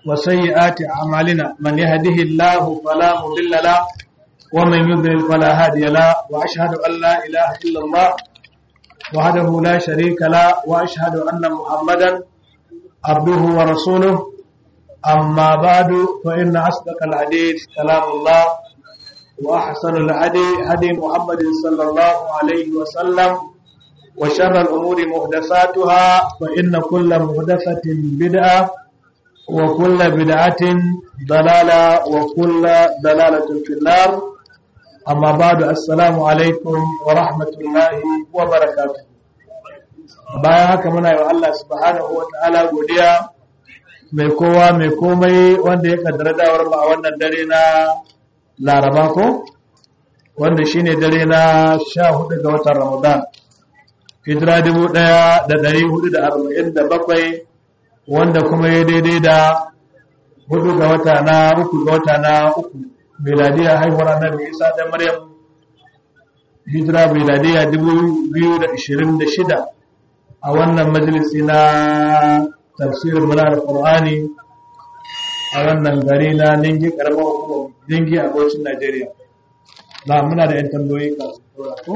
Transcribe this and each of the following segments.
وسيئات أعمالنا من يهده الله فلا مضل له ومن يضلل فلا هادي له وأشهد أن لا إله إلا الله وحده لا شريك له وأشهد أن محمدا عبده ورسوله أما بعد فإن أصدق الحديث كلام الله وأحسن الهدي هدي محمد صلى الله عليه وسلم وشر الأمور محدثاتها فإن كل محدثة بدعة وكل بدعة ضلالة وكل ضلالة في النار أما بعد السلام عليكم ورحمة الله وبركاته bayan haka muna yi wa Allah subhanahu wa ta'ala godiya mai kowa mai komai wanda ya kaddara dawar ba a wannan dare na laraba ko wanda shine dare na sha hudu ga watan ramadan hijira dubu ɗaya da ɗari hudu da arba'in da bakwai wanda kuma ya daidai da hudu ga wata na uku ga wata na uku miladiya haihuwar annabi isa da maryam hijira miladiya dubu biyu da ishirin da shida a wannan majalisi na tafsirin muna da qur'ani a wannan gari na ningi karamar hukumar ningi a bauchin najeriya na muna da 'yan tambayoyi kasu ko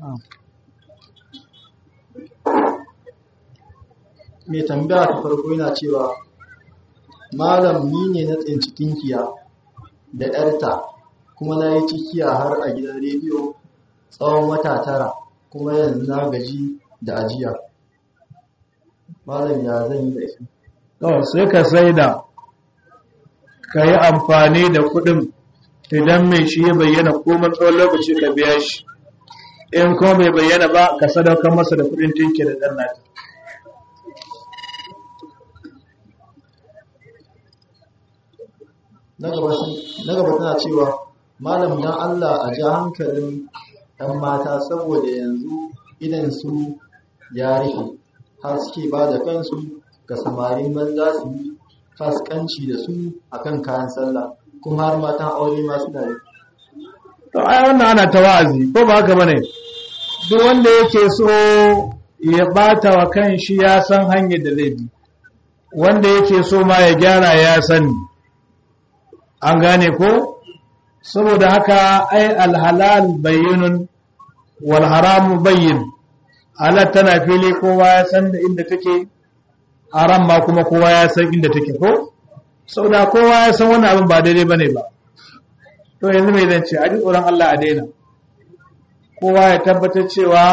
mai tambaya ta farko yana cewa malam ni ne na tsinci kinkiya da yarta kuma na yi cikiya har a gidan rediyo tsawon wata tara kuma yanzu na gaji da ajiya malam ya zan yi da su to sai ka sai da ka yi amfani da kuɗin idan mai shi ya bayyana komai tsawon lokaci ka biya shi in kuma bai bayyana ba ka sadaukar masa da kuɗin tinki da ɗan nata na gaba tana cewa malam dan Allah a ja hankalin ɗan mata saboda yanzu idan su ya rufe har suke ba da kansu ga samarin banza su yi faskanci da su akan kayan sallah kuma har matan aure ma suna yi to ai wannan ana ta wa'azi ko ba haka bane duk wanda yake so ya bata wa kan shi ya san hanyar da zai bi wanda yake so ma ya gyara ya sani an gane ko saboda haka ai alhalal bayyinun wal haram bayyin halal tana fili kowa ya san da inda take haram ma kuma kowa ya san inda take ko saboda kowa ya san wannan abin ba daidai bane ba to yanzu mai zan ce a ji tsoron Allah a daina kowa ya tabbatar cewa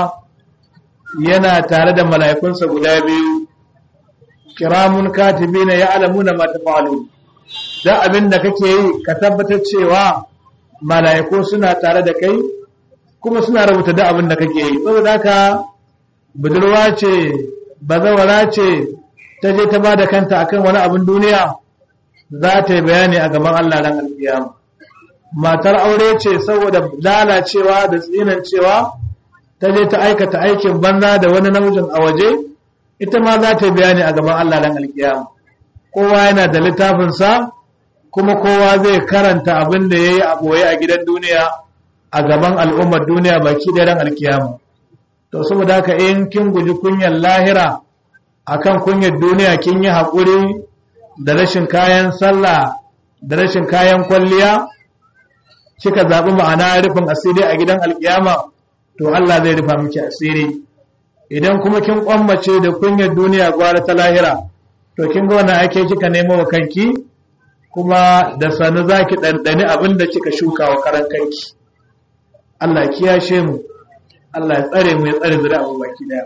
yana tare da mala'ikunsa guda biyu kiramun katibina ya alamuna ma tafa'alun da abin da kake yi ka tabbatar cewa mala'iku suna tare da kai kuma suna rubuta da abin da kake yi saboda haka budurwa ce bazawara ce ta je ta ba da kanta akan wani abin duniya za ta yi bayani a gaban Allah ran alkiyama matar aure ce saboda lalacewa da tsinan cewa ta je ta aikata aikin banza da wani namijin a waje ita ma za ta yi bayani a gaban Allah ran alkiyama kowa yana da littafinsa kuma kowa zai karanta abin da ya yi a ɓoye a gidan duniya a gaban al'ummar duniya baki da ran alkiyama to saboda haka in kin guji kunyar lahira akan kunyar duniya kin yi haƙuri da rashin kayan sallah da rashin kayan kwalliya kika zaɓi ma'ana rufin asiri a gidan alkiyama to Allah zai rufa miki asiri idan kuma kin kwammace da kunyar duniya gwara ta lahira to kin ga wannan ake kika nemo wa kanki kuma da sanu zaki dandane abin da kika shuka wa karan kanki Allah kiyashe mu Allah ya tsare mu ya tsare zuri'a mu baki daya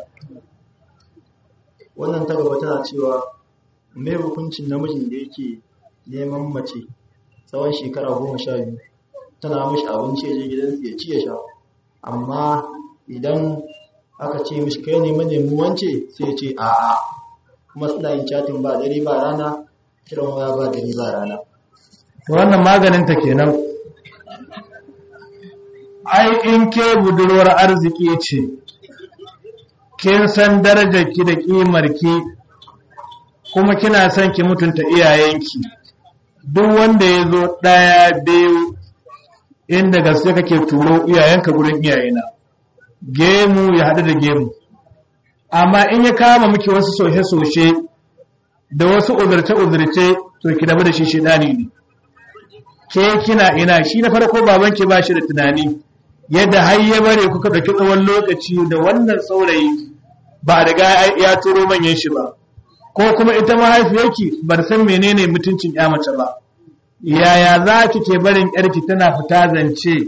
wannan ta gaba tana cewa mai hukuncin namijin da yake neman mace tsawon shekara goma sha biyu tana mashi abinci ya je gidansu ya ci ya sha amma idan aka ce mishi kai ne manemi wance sai ya ce a'a kuma suna yin chatin ba dare ba rana kiran waya ba dare ba rana wannan maganin ta kenan ai in ke budurwar arziki ce kin san darajar ki da kimar ki kuma kina son ki mutunta iyayenki duk wanda ya zo ɗaya biyu inda gaske kake turo iyayenka gurin iyayena gemu ya haɗu da gemu amma in ya kama miki wasu soshe-soshe da wasu uzurce-uzurce to ki damu da shi shidani ne ke kina ina shi na farko babanki ba shi da tunani yadda har ya bare kuka ɗauki tsawon lokaci da wannan saurayi ba riga ya turo manyan shi ba ko kuma ita mahaifiyarki bar san menene mutuncin ya mace ba yaya za ki ke barin yarki tana fita zance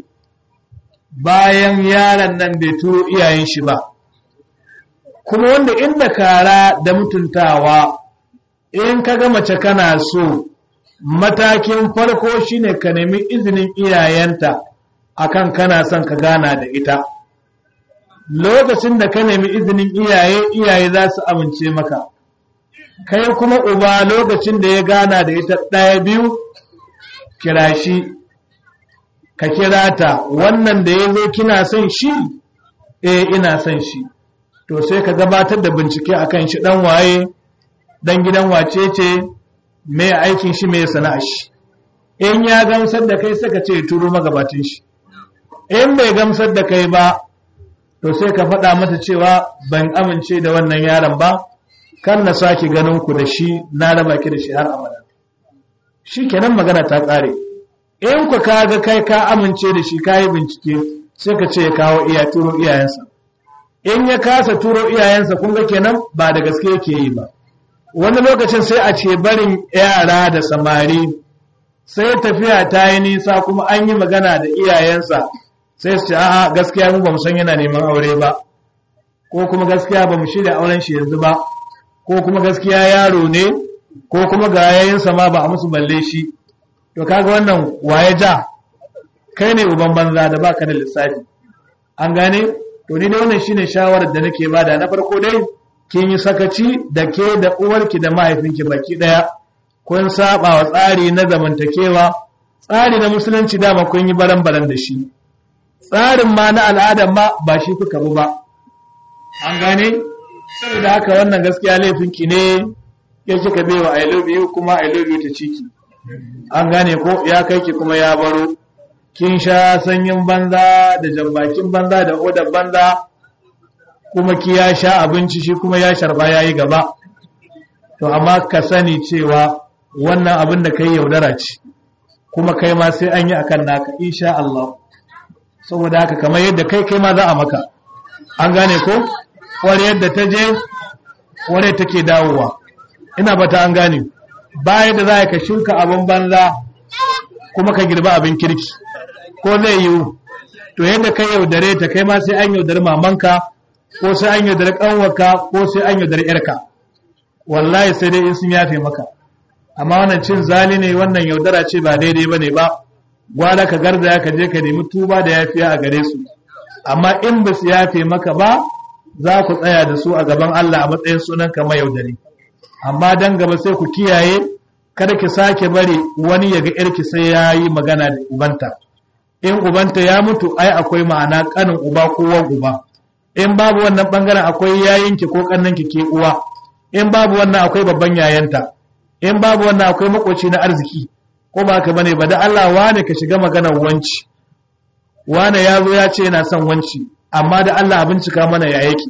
bayan yaron nan bai turo iyayen shi ba kuma wanda inda kara da mutuntawa in ka ga mace kana so matakin farko shine ka nemi izinin iyayenta akan kana son ka gana da ita lokacin da ka nemi izinin iyaye iyaye za su amince maka kai kuma uba lokacin da ya gana da ita ɗaya biyu kira shi ka kira ta wannan da ya zo kina son shi eh ina son shi to sai ka gabatar da bincike akan shi dan waye dan gidan wace ce mai aikin shi mai sana'a shi in ya gamsar da kai saka ce turo magabatin shi in bai gamsar da kai ba to sai ka faɗa mata cewa ban amince da wannan yaron ba kan na sake ganin ku da shi na raba ki da shi har abada shi kenan magana ta ƙare in ku kaga kai ka amince da shi kayi bincike sai ka ce ya kawo iya turo iyayensa in ya kasa turo iyayensa kun ga kenan ba da gaske yake yi ba wani lokacin sai a ce barin yara da samari sai tafiya ta yi nisa kuma an yi magana da iyayensa sai su ce a'a gaskiya mu ba mu san yana neman aure ba ko kuma gaskiya ba mu shirya auren shi yanzu ba ko kuma gaskiya yaro ne ko kuma ga yayinsa ma ba a musu balle shi to kaga wannan waye ja kai ne uban banza da baka da lissafi an gane to ni da wannan shine shawarar da nake bada na farko dai kin yi sakaci da ke da uwarki da mahaifinki baki daya kun saba wa tsari na zamantakewa tsari na musulunci dama kun yi baran-baran da shi tsarin ma na al'adar ma ba shi kuka bu ba an gane saboda haka wannan gaskiya laifinki ne ya kika bewa I love you kuma I love you ta ciki an gane ko ya kai ki kuma ya baro kin sha sanyin banza da jambakin banza da odar banza kuma ki ya sha abinci shi kuma ya sharba yayi gaba to amma ka sani cewa wannan abin da kai yaudara ce kuma kai ma sai an yi akan naka insha Allah saboda haka kamar yadda kai kai ma za a maka an gane ko wani yadda ta je wani take dawowa ina bata an gane bayan da za ka shuka abin banza kuma ka girba abin kirki ko zai yiwu to yadda kai yaudare ta kai ma sai an yaudare mamanka ko sai an yaudare ƙanwarka ko sai an yaudare yarka wallahi sai dai in sun yafe maka amma wannan cin zali ne wannan yaudara ce ba daidai bane ba gwada ka garza ka je ka nemi tuba da yafiya a gare su amma in ba su yafe maka ba za ku tsaya da su a gaban Allah a matsayin sunan ka mai yaudare amma dan gaba sai ku kiyaye kada ki sake bari wani ya ga yarki sai ya yi magana da ubanta in ubanta ya mutu ai akwai ma'ana kanin uba ko wan uba in babu wannan bangaren akwai yayinki ko kannanki ke uwa in babu wannan akwai babban yayanta in babu wannan akwai makoci na arziki ko ba ka bane ba da Allah wane ka shiga maganar wanci wane ya zo ya ce yana son wanci amma da Allah a bincika mana ya yake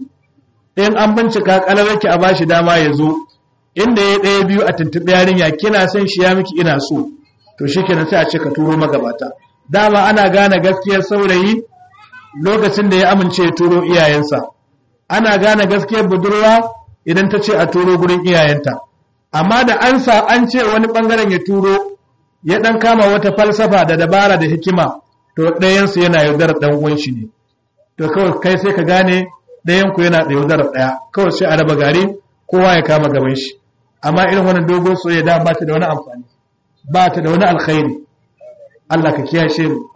in an bincika kalarki a bashi dama ya zo inda ya ɗaya biyu a tuntuɓe yarinya kina son shi ya miki ina so to shi kenan sai a ce ka turo magabata dama ana gane gaskiyar saurayi lokacin da ya amince ya turo iyayensa ana gane gaskiyar budurwa idan ta ce a turo gurin iyayenta amma da an sa an ce wani bangaren ya turo ya dan kama wata falsafa da dabara da hikima to ɗayansu yana yaudar ɗan uwan shi ne to kawai kai sai ka gane ɗayan ku yana yaudar ɗaya kawai sai a raba gari kowa ya kama gaban shi amma irin wannan dogon soyayya da ba ta da wani amfani ba ta da wani alkhairi Allah ka kiyashe mu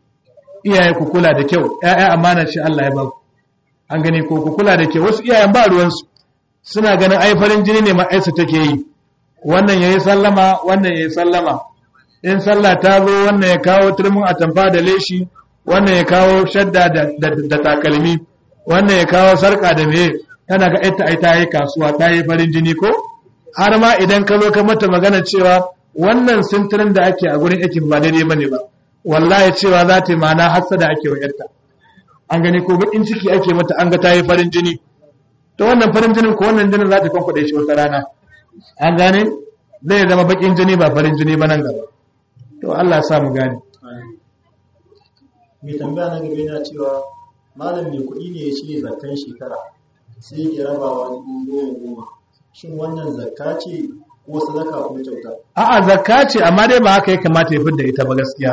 iyaye ku kula da kyau ƴaƴa amana ce Allah ya ba ku an gani ko ku kula da kyau wasu iyayen ba ruwansu suna ganin ai farin jini ne ma aisa take yi wannan yayi sallama wannan yayi sallama in sallah ta zo wannan ya kawo turmin atamfa da leshi wannan ya kawo shadda da takalmi wannan ya kawo sarka da meye tana ga ita ai ta yi kasuwa ta yi farin jini ko har ma idan ka zo ka mata magana cewa wannan sintirin da ake a gurin aikin ba daidai bane ba wallahi cewa za ta yi mana hassada ake wa yarta an gani ko bakin ciki ake mata an ga ta yi farin jini to wannan farin jinin ko wannan jinin za ta kwankwade shi wata rana an gane zai zama bakin jini ba farin jini ba nan gaba to Allah ya sa mu gane mai tambaya na gaba yana cewa malam mai kuɗi ne ya cire zakkan shekara sai ya rabawa dubu goma goma shin wannan zakka ce ko sadaka ko kyauta a'a zakka ce amma dai ba haka ya kamata ya fidda ita ba gaskiya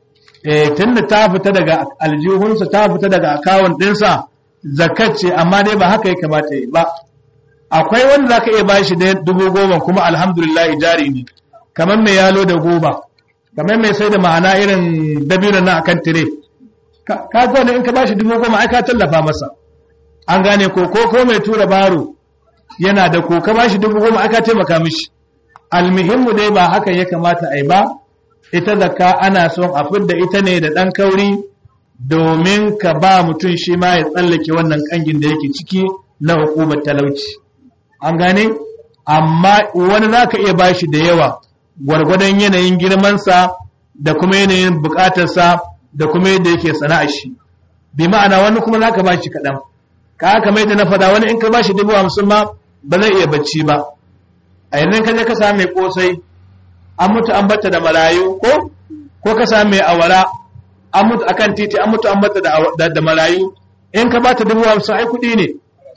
eh tunda ta fita daga aljihunsa ta fita daga akawun ɗinsa zakat ce amma dai ba haka ya kamata ya yi ba akwai wanda zaka iya bashi da dubu goma kuma alhamdulillah jari ne kamar mai yalo da goba kamar mai sai da ma'ana irin dabiran na akan tire ka ga wani in ka bashi dubu goma ai ka tallafa masa an gane ko ko ko mai tura baro yana da ko ka bashi dubu goma ai ka taimaka mishi almuhimmu dai ba hakan ya kamata a yi ba ita zakka ana son a fidda ita ne da ɗan kauri domin ka ba mutum shi ma ya tsallake wannan kangin da yake ciki na hukumar talauci an gane amma wani za ka iya bashi da yawa gwargwadon yanayin girmansa da kuma yanayin bukatarsa da kuma yadda yake sana'ar shi bi ma'ana wani kuma za ka bashi kaɗan ka haka mai da na faɗa wani in ka bashi dubu hamsin ma ba zai iya bacci ba a yanzu ka je ka same kosai an mutu an bata da marayu ko ko ka same awara an mutu akan titi an mutu an bata da, da, marayu in ka bata dubu hamsin ai kuɗi ne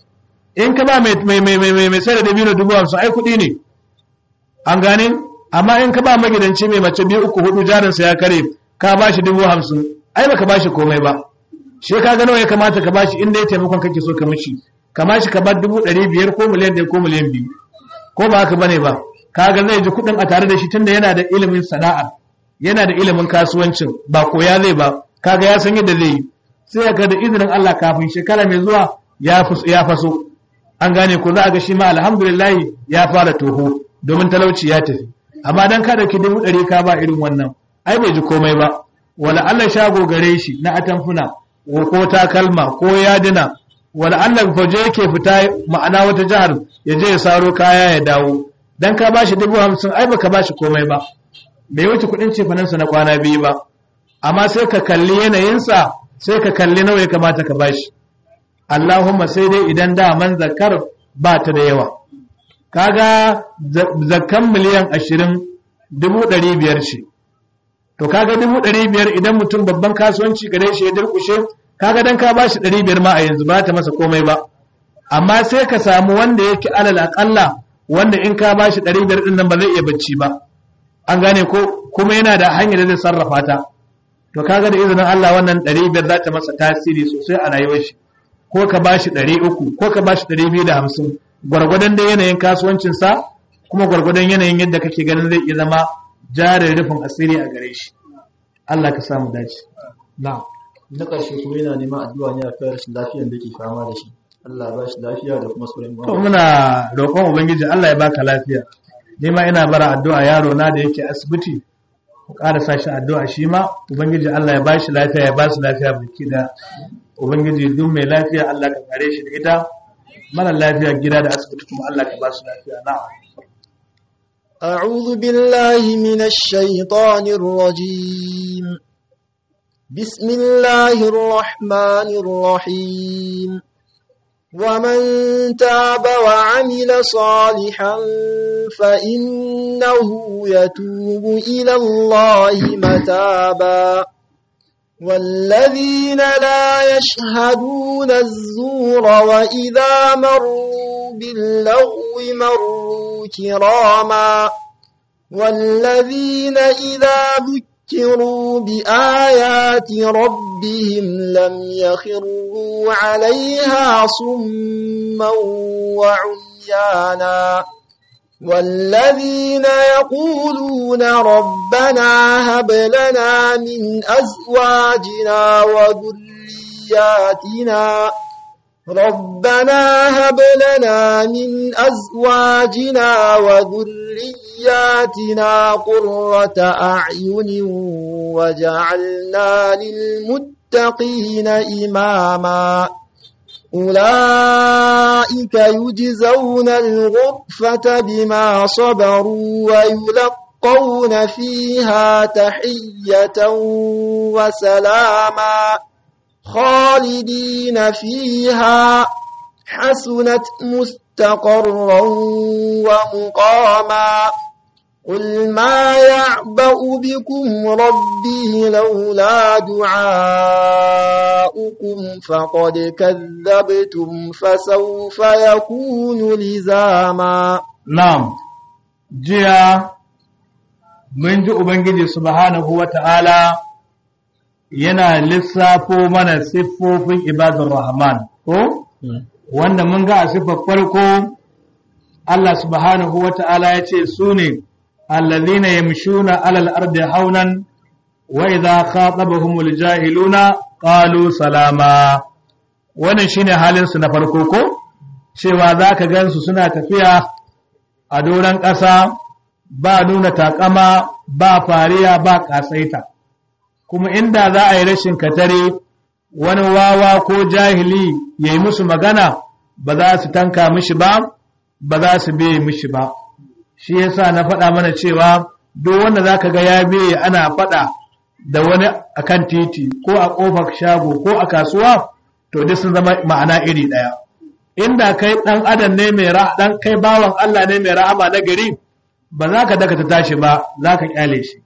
in ka ba mai mai mai mai mai sai da dabino dubu hamsin ai kuɗi ne an gane amma in ka ba magidanci mai mace biyu uku hudu jarinsa ya kare ka ba shi dubu hamsin ai baka ba shi komai ba shi ka ga nawa ya kamata ka ba shi inda ya taimakon kake so ka mishi ka ba shi ka bar dubu ɗari biyar ko miliyan ɗaya ko miliyan biyu ko ba haka bane ba kaga zai ji kuɗin a tare da shi tunda yana da ilimin sana'a yana da ilimin kasuwancin ba koya zai ba kaga ya san yadda zai yi sai ka da izinin Allah kafin shekara mai zuwa ya ya faso an gane ko za a ga shi ma alhamdulillah ya fara toho domin talauci ya tafi amma dan ka dauki dubu ɗari ka ba irin wannan ai bai ji komai ba wala Allah shago gare shi na atamfuna ko takalma ko yadina wala Allah faje yake fita ma'ana wata jihar ya je ya saro kaya ya dawo dan ka bashi dubu hamsin ai baka bashi komai ba bai wuce kudin cefanansa na kwana biyu ba amma sai ka kalli yanayinsa sai ka kalli nawa ya kamata ka bashi Allahumma sai dai idan da man zakar ba ta da yawa kaga zakkan miliyan ashirin dubu ɗari biyar ce to kaga dubu ɗari biyar idan mutum babban kasuwanci gare shi ya durkushe kaga dan ka bashi ɗari biyar ma a yanzu ba ta masa komai ba amma sai ka samu wanda yake alal aƙalla wanda in ka bashi ɗari biyar ɗin nan ba zai iya bacci ba an gane ko kuma yana da hanyar da zai sarrafa ta to kaga da izinin Allah wannan ɗari biyar za ta masa tasiri sosai a rayuwar shi ko ka bashi ɗari uku ko ka bashi ɗari biyu da hamsin gwargwadon da yanayin kasuwancinsa kuma gwargwadon yanayin yadda kake ganin zai iya zama jarin rufin asiri a gare shi Allah ka samu dace na'am na ƙarshe kuma yana neman addu'a ne a kan rashin lafiyar da ke fama da shi Allah ba shi lafiya da kuma sauran to muna roƙon ubangiji Allah ya baka lafiya ni ma ina bara addu'a yaro na da yake asibiti ku ƙara sa shi addu'a shi ma ubangiji Allah ya ba shi lafiya ya ba su lafiya baki da ubangiji duk mai lafiya Allah ka kare shi da ita mara lafiya gida da asibiti kuma Allah ka ba su lafiya na'am أعوذ بالله من الشيطان الرجيم بسم الله الرحمن الرحيم ومن تاب وعمل صالحا فإنه يتوب إلى الله متابا والذين لا يشهدون الزور وإذا مروا باللغو مروا كراما والذين إذا ذكروا بآيات ربهم لم يخروا عليها صما وعميانا والذين يقولون ربنا هب لنا من أزواجنا وذرياتنا ربنا هب لنا من أزواجنا وذرياتنا قرة أعين وجعلنا للمتقين إماما أولئك يجزون الغرفة بما صبروا ويلقون فيها تحية وسلاما خالدين فيها حسنت مستقرا ومقاما قل ما يعبأ بكم ربي لولا دعاؤكم فقد كذبتم فسوف يكون لزاما Na'am, jiya mun ji Ubangiji Subhanahu wa ta'ala yana lissafo mana siffofin ibadun Rahman, ko? Wanda mun ga a siffar farko, Allah Subhanahu wa ta'ala ya ce su ne, Allazina yamshuna alal ardi haunan wa idza khatabahumul jahiluna qalu salama. Wannan shine halin su na farko ko? Cewa zaka gansu suna tafiya a doron ƙasa ba nuna takama ba fariya ba ƙasaita kuma inda za a yi rashin katare wani wawa ko jahili ya yi musu magana ba za su tanka mishi ba ba za su biye mishi ba shi yasa na faɗa mana cewa duk wanda za ka ga ya biye ana faɗa da wani akan titi ko a ƙofar shago ko a kasuwa to duk sun zama ma'ana iri ɗaya inda kai ɗan adam ne mai ɗan kai bawan Allah ne mai rahama na gari ba za ka daka ta tashi ba za ka kyale shi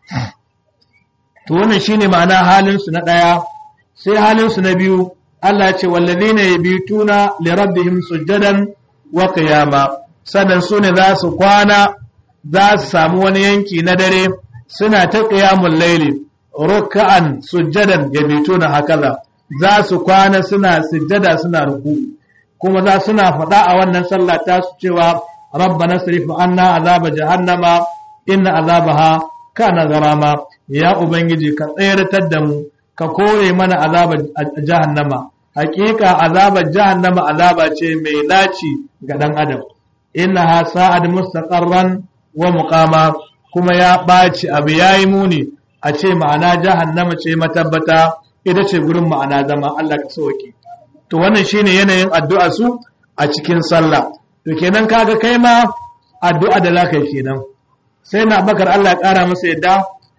to wannan shine ma'ana halin su na ɗaya sai halin su na biyu Allah ce wallazina yabituna li rabbihim sujadan wa qiyama sannan su ne za su kwana za su samu wani yanki na dare suna ta qiyamul layli ruk'an sujadan yabituna hakaza za su kwana suna sujjada suna ruku'u kuma za suna faɗa a wannan sallah ta su cewa rabbana sarif anna azaba jahannama inna azabaha kana garama ya ubangiji ka tsayartar da mu ka kore mana azabar jahannama hakika azabar jahannama azaba ce mai naci ga dan adam innaha sa'ad mustaqarran wa muqama kuma ya ɓaci abu yayi muni a ce ma'ana jahannama ce matabbata ita ce gurin ma'ana zama Allah ka sauke to wannan shine yanayin addu'a su a cikin sallah to kenan kaga kai ma addu'a da zaka yi kenan sai na bakar Allah ya kara masa yadda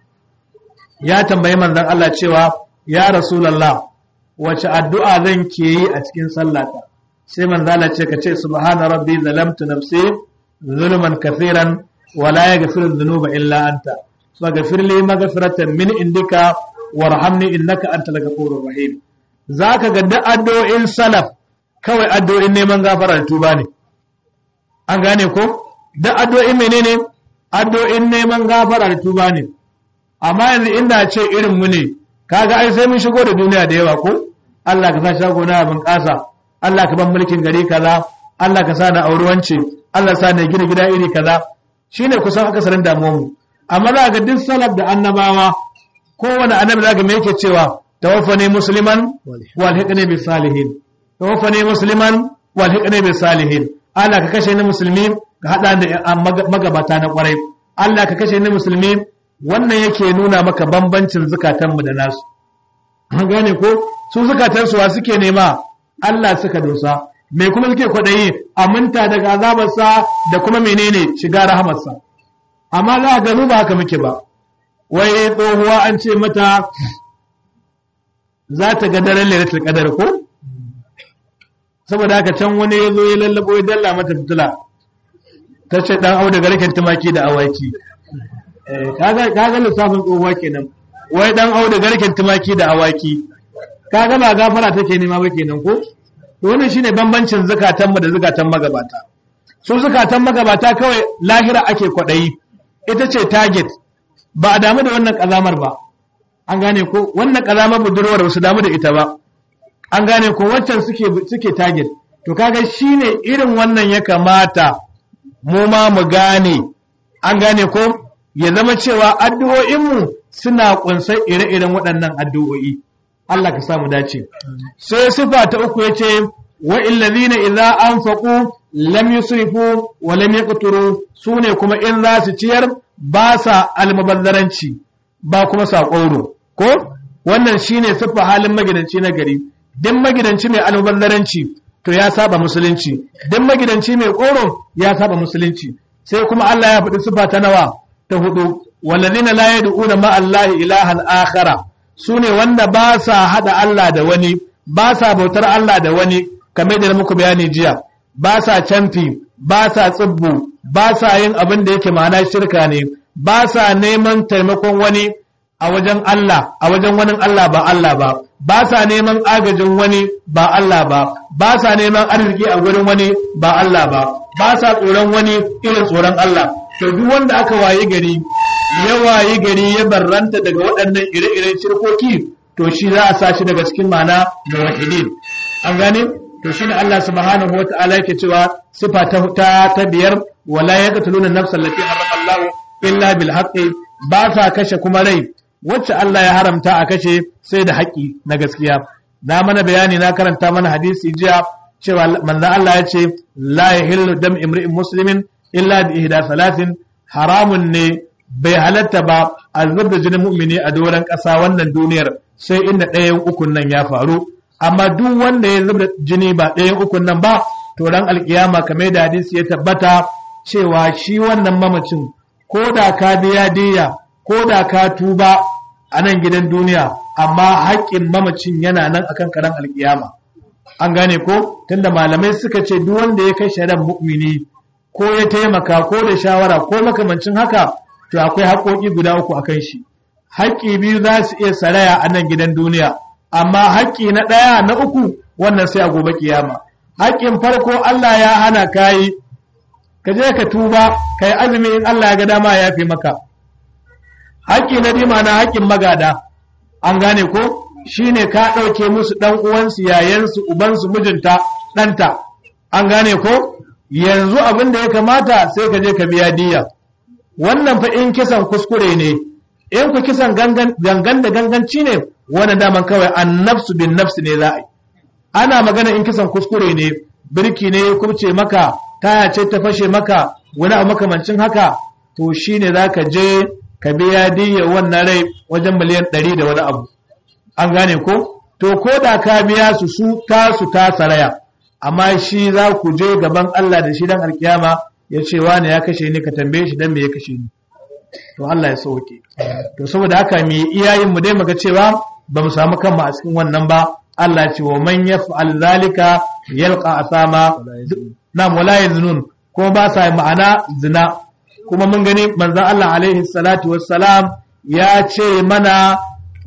ya tambayi manzon Allah cewa ya rasulullah wace addu'a zan ke yi a cikin sallata sai manzon Allah ce ka ce subhana rabbi zalamtu nafsi zulman kathiran wa la yaghfiru dhunuba illa anta faghfir li maghfiratan min indika warhamni innaka antal ghafurur rahim zaka ga da addu'o'in salaf kawai addu'o'in neman gafara da tuba ne an gane ko da addu'o'in menene addu'o'in neman gafara da tuba ne amma yanzu inda ce irin mu ne kaga ai sai mun shigo da duniya da yawa ko Allah ka sa shago na abin kasa Allah ka ban mulkin gari kaza Allah ka sa na auruwanci Allah sa na gina gida iri kaza shine kusan akasarin damuwar mu amma za ga duk salaf da annabawa kowane annabi zaka me yake cewa tawaffani musliman wal hiqni bis salihin tawaffani musliman wal hiqni bis salihin Allah ka kashe ni musulmi ka hada da magabata na kwarai Allah ka kashe ni musulmi wannan yake nuna maka bambancin zukatan mu da nasu an gane ko su zukatan su wa suke nema Allah suka dosa me kuma suke kwadayi aminta daga azabarsa da kuma menene shiga rahamarsa amma za ga ba haka muke ba wai tsohuwa an ce mata za ta ga daren lailatul qadar ko saboda haka can wani ya zo ya lallabo ya dalla mata fitila ta ce dan auda garken tumaki da awaki kaga kaga lissafin tsohuwa kenan wai dan auda garken tumaki da awaki kaga ba gafara take nema ba kenan ko to wannan shine bambancin zakatan mu da zakatan magabata su zakatan magabata kawai lahira ake kwadayi ita ce target ba a damu da wannan kazamar ba an gane ko wannan kazamar budurwar ba su damu da ita ba an gane ko waccan suke suke target to kaga shine irin wannan ya kamata mu ma mu gane an gane ko ya zama cewa addu'o'inmu suna kunsai ire-iren waɗannan addu'o'i Allah ka samu dace sai sifa ta uku yace wa illazina idza anfaqu lam yusrifu wa lam yaqturu sune kuma in za su ciyar ba sa almubazzaranci ba kuma sa ƙoro ko wannan shine siffa halin magidanci na gari duk magidanci mai almubazzaranci to ya saba musulunci duk magidanci mai ƙoro ya saba musulunci sai kuma Allah ya faɗi siffa ta nawa ta hudu wallazina la yad'una ma Allah ilahan akhara sune wanda ba sa hada Allah da wani ba sa bautar Allah da wani kamar da muku bayani jiya ba sa canfi ba sa tsibbu ba sa yin abin da yake ma'ana shirka ne ba sa neman taimakon wani a wajen Allah a wajen wani Allah ba Allah ba ba sa neman agajin wani ba Allah ba ba sa neman arziki a gurin wani ba Allah ba ba sa tsoron wani irin tsoron Allah to duk wanda aka wayi gari ya wayi gari ya barranta daga waɗannan ire-iren shirkoki to shi za a sa shi daga cikin mana muwahhidin an gane to shine Allah subhanahu wata'ala yake cewa sifa ta ta, ta biyar wala yaqtuluna nafsan allati harrama Allah illa bil haqqi ba sa kashe kuma rai wacce Allah ya haramta a kashe sai da haƙƙi na gaskiya na mana bayani na karanta mana hadisi jiya cewa manzon Allah ya ce la yahillu dam imri'in muslimin illa bi ihda salatin haramun ne bai halatta ba a zubar da jinin mu'mini a doron ƙasa wannan duniyar sai inda ɗayan ukun nan ya faru amma duk wanda ya zubar jini ba ɗayan ukun nan ba to ran alkiyama kamar da hadisi ya tabbata cewa shi wannan mamacin ko da ka biya diya ko da ka tuba a nan gidan duniya amma haƙƙin mamacin yana nan akan karan alkiyama an gane ko tunda malamai suka ce duk wanda ya kai ran mu'mini ko ya taimaka ko da shawara ko makamancin haka to akwai haƙoƙi guda uku akan shi haƙƙi biyu za su iya saraya a nan gidan duniya amma haƙƙi na ɗaya na uku wannan sai a gobe kiyama haƙƙin farko Allah ya hana kayi ka je ka tuba kai azumi in Allah ya ga dama ya fi maka haƙƙi na dima na haƙƙin magada an gane ko shine ka ɗauke musu ɗan uwansu yayansu ubansu mijinta ɗanta an gane ko yanzu abin da ya kamata sai ka je ka biya diya wannan fa in kisan kuskure ne in ku kisan gangan da ganganci ne wannan daman kawai an nafsu bin nafsu ne za a yi ana magana in kisan kuskure ne birki ne ya kubce maka taya ce ta fashe maka wani abu makamancin haka to shine za ka je ka biya diya wannan rai wajen miliyan ɗari da wani abu an gane ko to ko da ka biya su su ta su ta saraya amma shi za ku je gaban Allah da shi dan alkiyama ya ce wani ya kashe ni ka tambaye shi dan me ya kashe ni to Allah ya sauke to saboda haka me iyayen mu dai muga cewa ba mu samu kanmu a cikin wannan ba Allah ya ce wa man yaf'al zalika yalqa asama na wala yaznun kuma ba sa ma'ana zina kuma mun gani manzon Allah alaihi salatu wassalam ya ce mana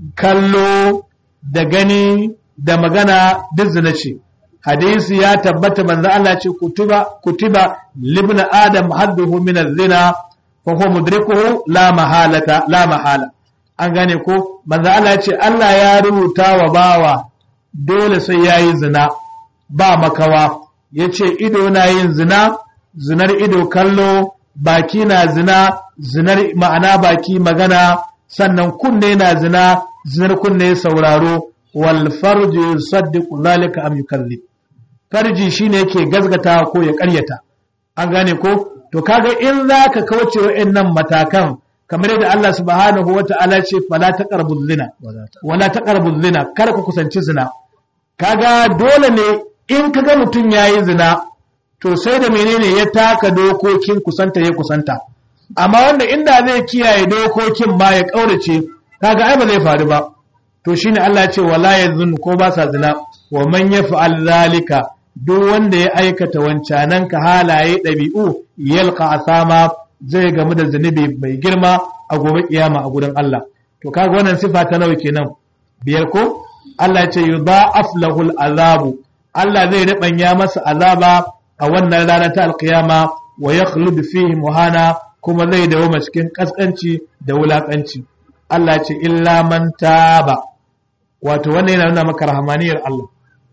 kallo da gani da magana duk zina ce hadisi ya tabbata manzo Allah ce kutuba kutiba libna adam hadduhu min az-zina fa huwa mudrikuhu la mahalata la mahala an gane ko manzo Allah ce Allah ya rubuta wa bawa dole sai yayi zina ba makawa yace ido na yin zina zinar ido kallo baki na zina zinar ma'ana baki magana sannan kunne na zina zinar kunne sauraro wal farju yusaddiqu zalika am yukallib farji shine yake gazgata ko ya karyata an gane ko to kaga in zaka kauce wa'annan matakan kamar yadda Allah subhanahu wata'ala ce fala taqrabu zina wala taqrabu zina kar ku kusanci zina kaga dole ne in kaga mutum yayi zina to sai da menene ya taka dokokin kusanta ya kusanta amma wanda inda zai kiyaye dokokin ma ya kaurace kaga ai ba zai faru ba to shine Allah ya ce wala yazun ko ba sa zina wa man yaf'al zalika duk wanda ya aikata wancanan ka halaye ɗabi'u yalqa asama zai gamu da zunubi mai girma a gobe kiyama a gurin Allah to kaga wannan sifa ta nawa kenan biyar ko Allah ya ce yudha'af lahul azabu Allah zai ribanya masa azaba a wannan rana ta alkiyama wa yakhlud fihi muhana kuma zai dawo cikin kaskanci da wulakanci Allah ya ce illa man taba wato wannan yana nuna maka rahmaniyar Allah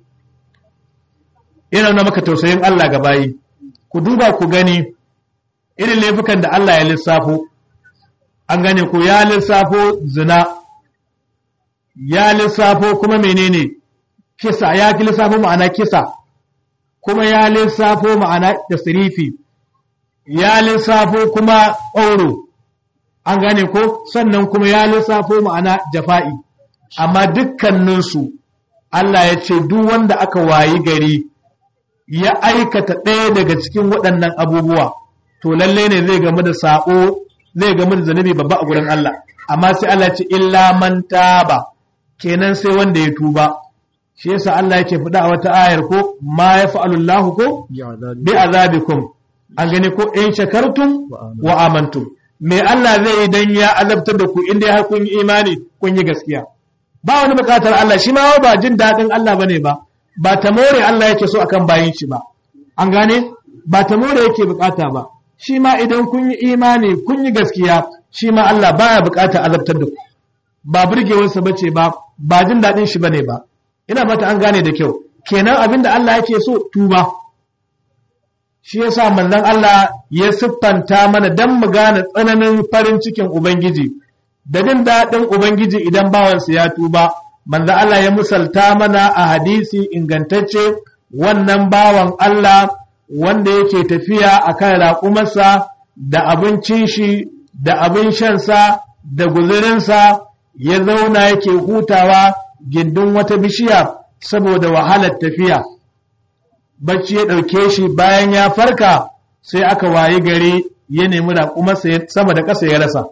yana nuna maka tausayin Allah ga bayi ku duba ku gani irin laifukan da Allah ya lissafo an gane ku ya lissafo zina ya lissafo kuma menene kisa ya lissafo ma'ana kisa kuma ya lissafo ma'ana tasrifi ya lissafo kuma ƙauro an gane ko sannan kuma ya lissafo ma'ana jafa'i amma dukkaninsu Allah ya ce duk wanda aka wayi gari ya aikata ɗaya daga cikin waɗannan abubuwa to lalle ne zai gamu da saƙo zai gamu da zanubi babba a gurin Allah amma sai Allah ce illa man taba kenan sai wanda ya tuba shi yasa Allah yake faɗa a wata ayar ko ma yaf'alu Allah ko bi azabikum an gani ko in shakartum wa amantum me Allah zai yi dan ya azabtar da ku inda har kun yi imani kun yi gaskiya ba wani bukatar Allah shi ma ba jin daɗin Allah bane ba ba ta more Allah yake so akan bayin shi ba an gane ba ta more yake bukata ba shi ma idan kun yi imani kun yi gaskiya shi ma Allah baya bukatar azabtar da ku ba burgewarsa bace ba ba jin daɗin shi bane ba ina mata an gane da kyau kenan abinda Allah yake so tuba shi yasa manzon Allah ya siffanta mana dan mu gane tsananin farin cikin ubangiji da jin daɗin ubangiji idan bawansa ya tuba manzon Allah ya musalta mana a hadisi ingantacce wannan bawan Allah wanda yake tafiya akan raƙumarsa da abincin shi da abin shansa da guzurinsa ya zauna yake hutawa gindin wata bishiya saboda wahalar tafiya bacci ya ɗauke shi bayan ya farka sai aka wayi gari ya nemi raƙumarsa sama da ƙasa ya rasa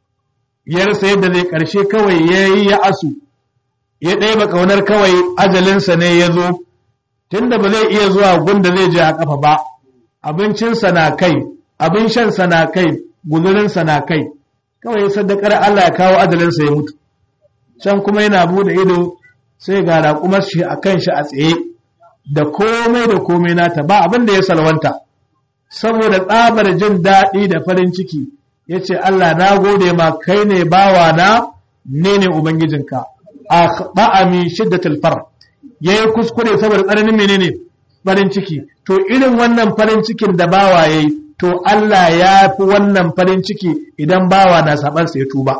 ya rasa yadda zai ƙarshe kawai ya yi ya asu ya ɗaya ƙaunar kawai ajalinsa ne ya zo tunda ba zai iya zuwa gunda zai je a ƙafa ba abincinsa na kai abin shansa na kai guzurinsa na kai kawai ya sadakar Allah ya kawo ajalinsa ya mutu can kuma yana bude ido sai ga raƙumar shi a kan shi a tsaye da komai da komai nata ba abin da ya salwanta saboda tsabar jin daɗi da farin ciki ya ce Allah na gode ma kai ne bawa na ne ne Ubangijinka a ba'ami shiddatul far ya yi kuskure saboda tsananin menene farin ciki to irin wannan farin cikin da bawa ya yi to Allah ya fi wannan farin ciki idan bawa na sabansa ya tuba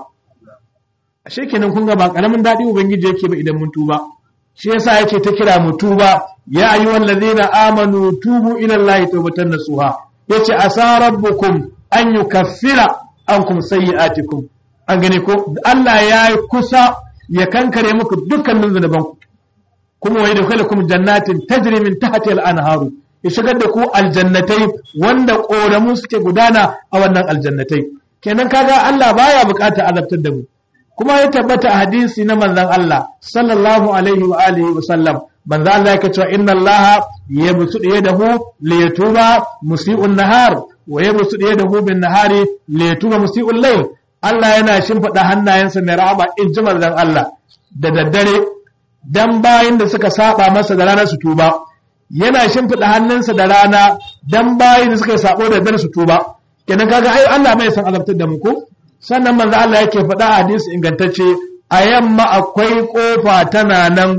ashe kenan kun ga ba karamin daɗi ubangiji yake ba idan mun tuba shi yasa yake ta kira mu tuba ya ayyuhal ladzina amanu tubu ila allahi tawbatan nasuha yace asa rabbukum an yukaffira ankum sayyi'atikum an gane ko Allah ya kusa ya kankare muku dukkanin zunubanku kuma wa yadkhulukum jannatin tajri min tahtiha al-anharu ya shigar da ku aljannatai wanda ƙoramu suke gudana a wannan aljannatai kenan kaga Allah baya bukata azabtar da mu kuma ya tabbata a hadisi na manzon Allah sallallahu alaihi wa alihi wa sallam manzon Allah yake cewa inna Allah yabsutu yadahu li yatuba musii'un nahar wa yabsutu yadahu bin nahari li yatuba musii'ul layl Allah yana shimfida hannayensa mai rahama in ji manzon Allah da daddare dan bayin da suka saba masa da ranar su tuba yana shimfiɗa hannunsa da rana dan bayin da suka yi sabo da dare su tuba kenan kaga ai Allah mai san azabtar da mu ko sannan manzo Allah yake faɗa a hadisi ingantacce a yamma akwai kofa tana nan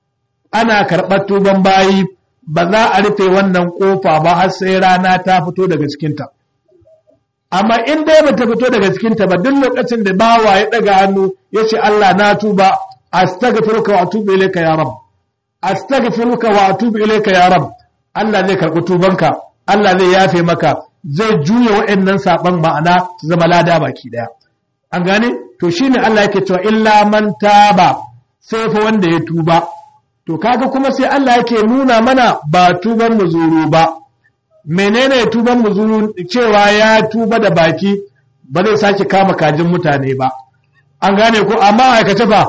ana karɓar tuban bayi ba za a rufe wannan kofa ba har sai rana ta fito daga cikinta amma in dai ba ta fito daga cikinta ba duk lokacin da bawa ya ɗaga hannu ya ce Allah na tuba astaghfiruka wa atubu ilayka ya rabb astaghfiruka wa atubu ilayka ya rabb Allah zai karɓi tubanka Allah zai yafe maka zai juya waɗannan saban ma'ana su zama lada baki daya an gane to shine Allah yake cewa illa man taba sai fa wanda ya tuba to kaga kuma sai Allah yake nuna mana ba tuban muzuru ba menene tuban muzuru cewa ya tuba da baki ba zai sake kama kajin mutane ba an gane ko amma aikace fa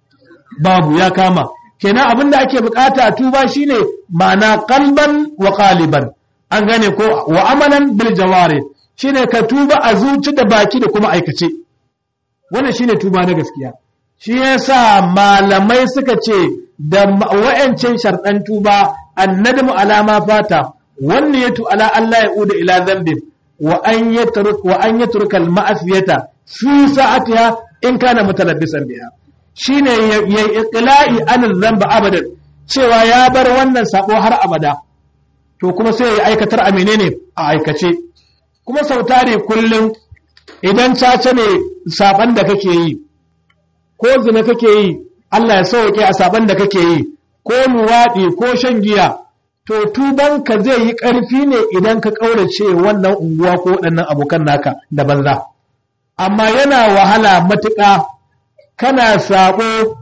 babu ya kama kenan abin da ake bukata tuba shine ma'ana qalban wa qaliban an gane ko wa amalan bil jawari shine ka tuba a zuci da baki da kuma aikace wannan shine tuba na gaskiya shi yasa malamai suka ce da wa'ancin sharɗan tuba annadamu alama fata wannan yatu ala Allah ya uda ila zambin wa an yatruk wa an yatruka al ma'asiyata fi sa'atiha in kana mutalabbisan biha shine ya iqla'i anil zamba abadan cewa ya bar wannan sabo har abada to kuma sai ya aikatar a menene a aikace kuma sautare kullum idan caca ne saban da kake yi ko zina kake yi Allah ya sauke a saban da kake yi ko luwaɗi ko shan giya to tubanka zai yi ƙarfi ne idan ka ƙaurace wannan unguwa ko waɗannan abokan naka da banza amma yana wahala matuƙa kana sabo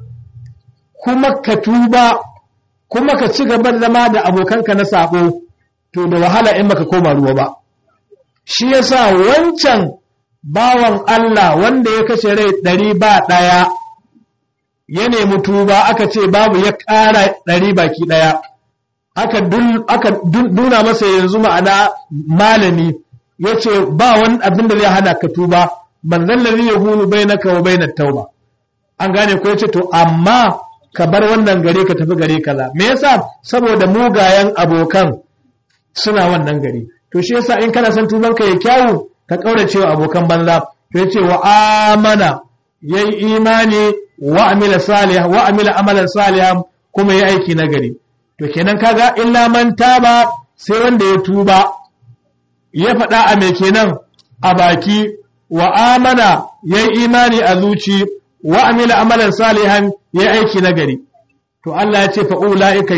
kuma ka tuba kuma ka ci gaba zama da abokanka na sabo to da wahala in baka koma ruwa ba shi yasa wancan bawan Allah wanda ya kashe rai ɗari ba ɗaya ya nemi tuba aka ce babu ya ƙara ɗari baki ɗaya aka duna masa yanzu ma'ana malami ya ce ba wani abin da zai hana ka tuba manzan lalzi ya hulu bai na kawo bai na tauba an gane ko ya ce to amma ka bar wannan gari ka tafi gari kaza me yasa saboda mugayen abokan suna wannan gari to shi yasa in kana son tuban ka ya kyawu ka kaurace wa abokan banza to yace wa amana yayi imani wa amila salih wa amila amalan salihan kuma yayi aiki na gari to kenan kaga illa man taba sai wanda ya tuba ya faɗa a mai kenan a baki wa amana yayi imani a zuci wa amila amalan salihan yayi aiki na gari to Allah ya ce fa ulaika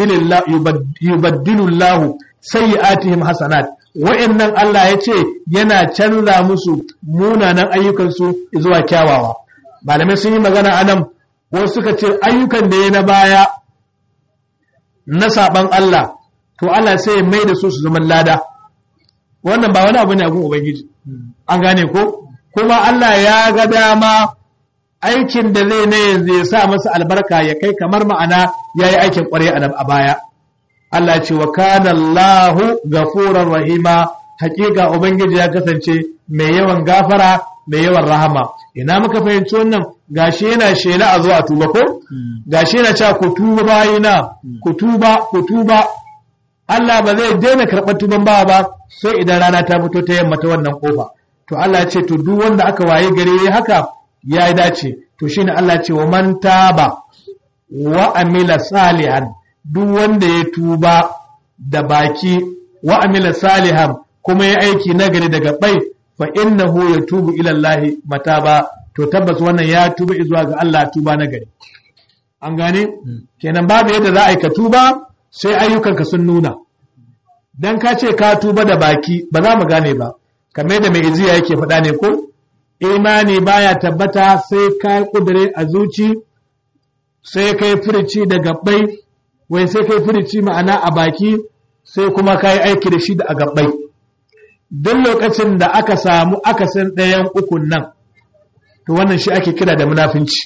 yubaddilu Allahu sayyi'atihim hasanat wa'annan Allah ya ce yana canza musu munanan ayyukansu zuwa kyawawa malamai sun yi magana anan wasu suka ce ayyukan da ya na baya na saban Allah to Allah sai ya mai da su su zaman lada wannan ba wani abu ne a gun ubangiji an gane ko kuma Allah ya ga dama aikin da zai na yanzu ya sa masa albarka ya kai kamar ma'ana ya yi aikin kwarai a baya Allah ce wa kana Allahu gafurar rahima hakika ubangiji ya kasance mai yawan gafara mai yawan rahama ina muka fahimci wannan gashi yana shela a zuwa tuba ko gashi yana cewa ku tuba bayina ku tuba ku tuba Allah ba zai daina karɓar tuban bawa ba sai idan rana ta fito ta yamma ta wannan kofa to Allah ya ce to duk wanda aka waye gare yayi haka ya yi dace to shine Allah ce wa man taba wa amila salihan duk wanda ya tuba da baki wa amila salihan kuma ya aiki nagari daga bai fa innahu yatubu ila Allah mataba to tabbas wannan ya tuba zuwa ga Allah tuba nagari an gane kenan babu yadda za a yi ka tuba sai ayyukanka sun nuna dan ka ce ka tuba da baki ba za mu gane ba kamar da mai iziya yake faɗa ne ko imani baya tabbata sai ka kudure a zuci sai kai furici da gabbai wai sai kai furici ma'ana a baki sai kuma kai aiki da shi da a gabbai duk lokacin da aka samu akasin ɗayan ukun nan to wannan shi ake kira da munafinci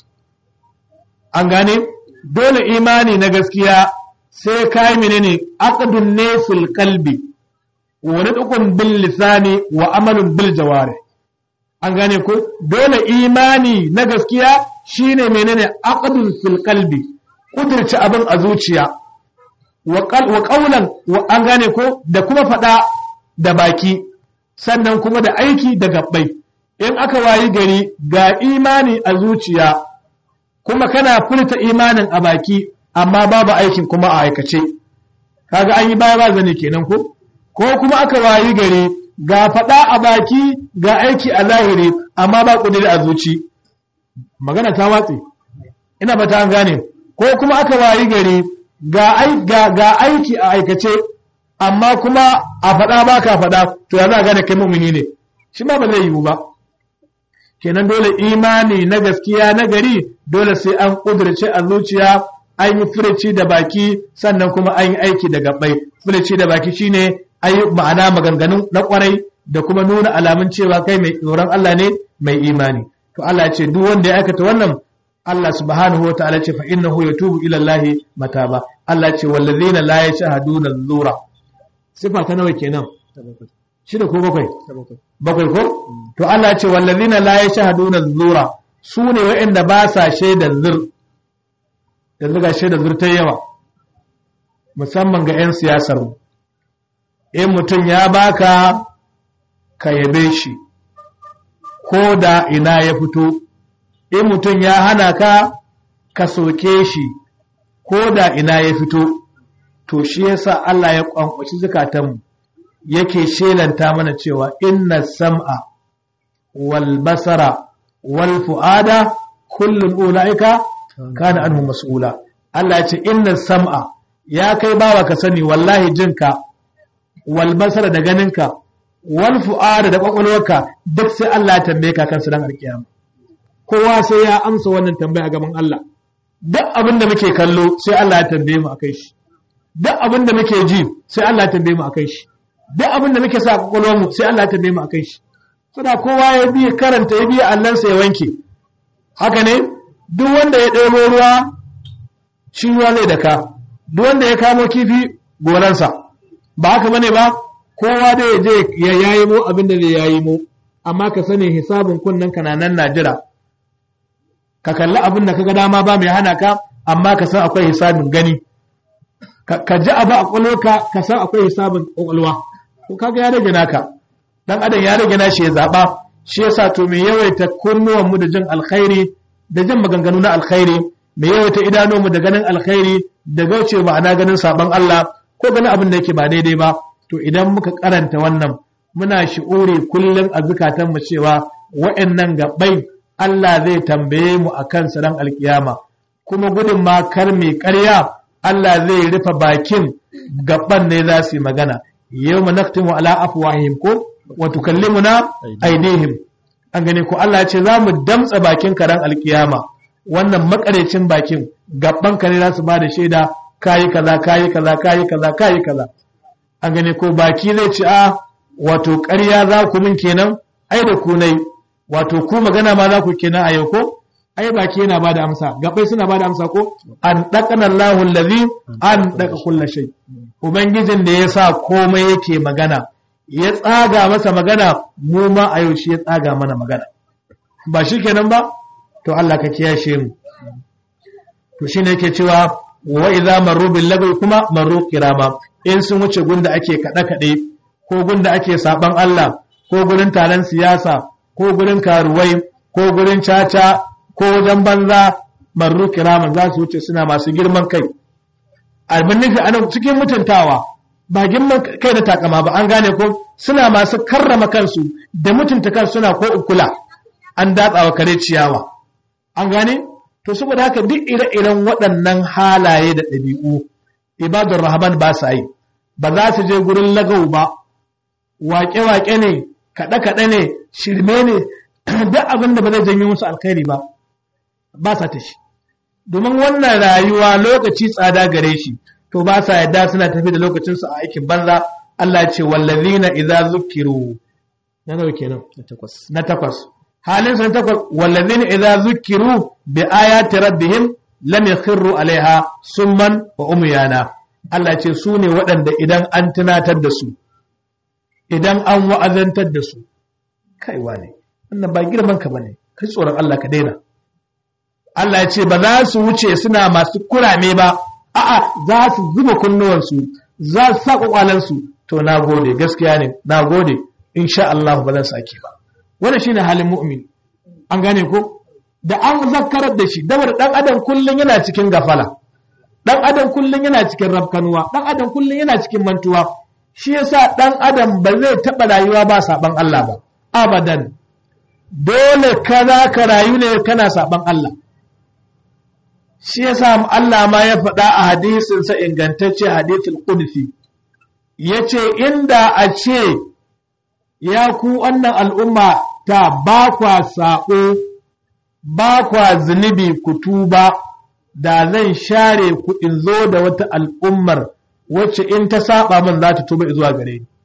an gane dole imani na gaskiya sai kai menene aqdun ne fil qalbi wa nadqun bil lisani wa amalun bil jawari an gane ko dole imani na gaskiya shine menene aqdun fil qalbi kudirce abin a zuciya wa qawlan an gane ko da kuma fada da baki sannan kuma da aiki da gabbai in aka wayi gari ga imani a zuciya kuma kana furta imanin a baki amma babu aikin kuma a aikace kaga an yi baya ba zane kenan ko ko kuma aka wayi gari ga faɗa a baki ga aiki a zahiri amma ba ƙudiri a zuci magana ta watse ina ba ta gane ko kuma aka wayi gari ga aiki a aikace amma kuma a faɗa ba ka faɗa to ya za a gane kai mumini ne shi ma ba zai yiwu ba kenan dole imani na gaskiya na gari dole sai an ƙudurce a zuciya an yi furici da baki sannan kuma an yi aiki da gabai furici da baki shine ayi ma'ana maganganun na kwarai da kuma nuna alamun cewa kai mai tsoron Allah ne mai imani to Allah ya ce duk wanda ya aikata wannan Allah subhanahu wataala ce fa innahu yatubu ila Allah mataba Allah ya ce wallazina la yashhaduna zura sifa ta nawa kenan shida ko bakwai bakwai ko to Allah ya ce wallazina la yashhaduna zura su ne waɗanda ba sa shaidar zur yanzu ga shaidar zur ta yawa musamman ga 'yan siyasar mu in mutum ya baka ka yabe shi ko da ina ya fito in mutum ya hana ka ka soke shi ko da ina ya fito to shi yasa Allah ya kwankwaci zukatanmu yake shelanta mana cewa inna sam'a wal basara wal fu'ada kullun ulaika kana anhu mas'ula Allah ya ce inna sam'a ya kai bawa ka sani wallahi jinka wal basara da ganinka wal fu'ada da kwakwalwarka duk sai Allah ya tambaye ka kan su dan alkiyama kowa sai ya amsa wannan tambaya a gaban Allah duk abin da muke kallo sai Allah ya tambaye mu akai shi duk abin da muke ji sai Allah ya tambaye mu akai shi duk abin da muke sa kwakwalwar mu sai Allah ya tambaye mu akai shi saboda kowa ya bi karanta ya bi Allah sai ya wanke haka ne duk wanda ya ɗebo ruwa shi ruwa zai daka duk wanda ya kamo kifi gonansa ba haka bane ba kowa da ya je ya yayi mu abin da zai yayi mu amma ka sani hisabin kunnen ka na nan na jira ka kalli abin da kaga dama ba mai hana ka amma ka san akwai hisabin gani ka ji abu a kwalwarka ka san akwai hisabin kwakwalwa to kaga ya rage naka dan adam ya rage nashi ya zaba shi yasa to me yawaita kunnuwan mu da jin alkhairi da jin maganganu na alkhairi me yawaita idanun mu da ganin alkhairi da gauce ma'ana ganin sabon Allah ko ganin abin da yake ba daidai ba to idan muka karanta wannan muna shi'uri kullum a zukatan mu cewa wa'annan gabai Allah zai tambaye mu akan su ran alkiyama kuma gudun ma kar mai ƙarya Allah zai rufe bakin gaban ne za su yi magana yawma naktimu ala afwahihim ko wa tukallimuna aydihim an gane ko Allah ya ce za mu damtsa bakin karan alkiyama wannan makarecin bakin gaban ka ne za su ba da shaida kayi kaza kayi kaza kayi kaza kayi kaza an gane ko baki zai ce a wato ƙarya za ku min kenan ai da ku nai wato ku magana ma za ku kenan a yau ko ai baki yana bada amsa gabai suna bada amsa ko an daqana Allahu allazi an daqa kullu shay ubangijin da ya sa komai yake magana ya tsaga masa magana mu ma a yau shi ya tsaga mana magana ba shi kenan ba to Allah ka kiyashe mu to shine yake cewa wa idza marru bil lagwi kuma marru kirama in sun wuce gunda ake kada kade ko gunda ake saban Allah ko gurin taron siyasa ko gurin karuwai ko gurin caca ko wajen banza marru kirama za su wuce suna masu girman kai abin nufi anan cikin mutuntawa ba girman kai da takama ba an gane ko suna masu karrama kansu da mutunta kansu suna ko ukula an datsawa kare ciyawa an gane to saboda haka duk ire-iren waɗannan halaye da ɗabi'u ibadur rahman ba sa yi ba za su je gurin lagau ba waƙe-waƙe ne kaɗe-kaɗe ne shirme ne duk abin da ba zai janyo musu alkhairi ba ba sa ta shi domin wannan rayuwa lokaci tsada gare shi to ba sa yadda suna tafi da lokacinsu a aikin banza Allah ce wallazina idza zukiru na nawa kenan na takwas halin sun takwas wallazina idza zukiru bi ayati rabbihim lam yakhiru alaiha summan wa umyana Allah ce su ne waɗanda idan an tunatar da su idan an wa'azantar da su kai wane wannan ba girman ka bane kai tsoron Allah ka daina Allah ya ce ba za su wuce suna masu kurame ba a'a za su zuba kunnuwansu za su sa kwakwalansu to na gode gaskiya ne na gode insha Allah ba zan sake ba wannan shine halin mu'min an gane ko da an zakkarar da shi dabar dan adam kullun yana cikin gafala dan adam kullun yana cikin rafkanuwa dan adam kullun yana cikin mantuwa shi yasa dan adam ba zai taba rayuwa ba saban Allah ba abadan dole kaza ka rayu ne kana saban Allah shi yasa Allah ma ya faɗa a hadisinsa ingantacce hadisul qudsi yace inda a ce ya ku wannan al'umma ta ba kwa saɓo ba kwa zunubi ku tuba da zan share ku in zo da wata al'ummar wacce in ta saba min za ta tuba zuwa gare ni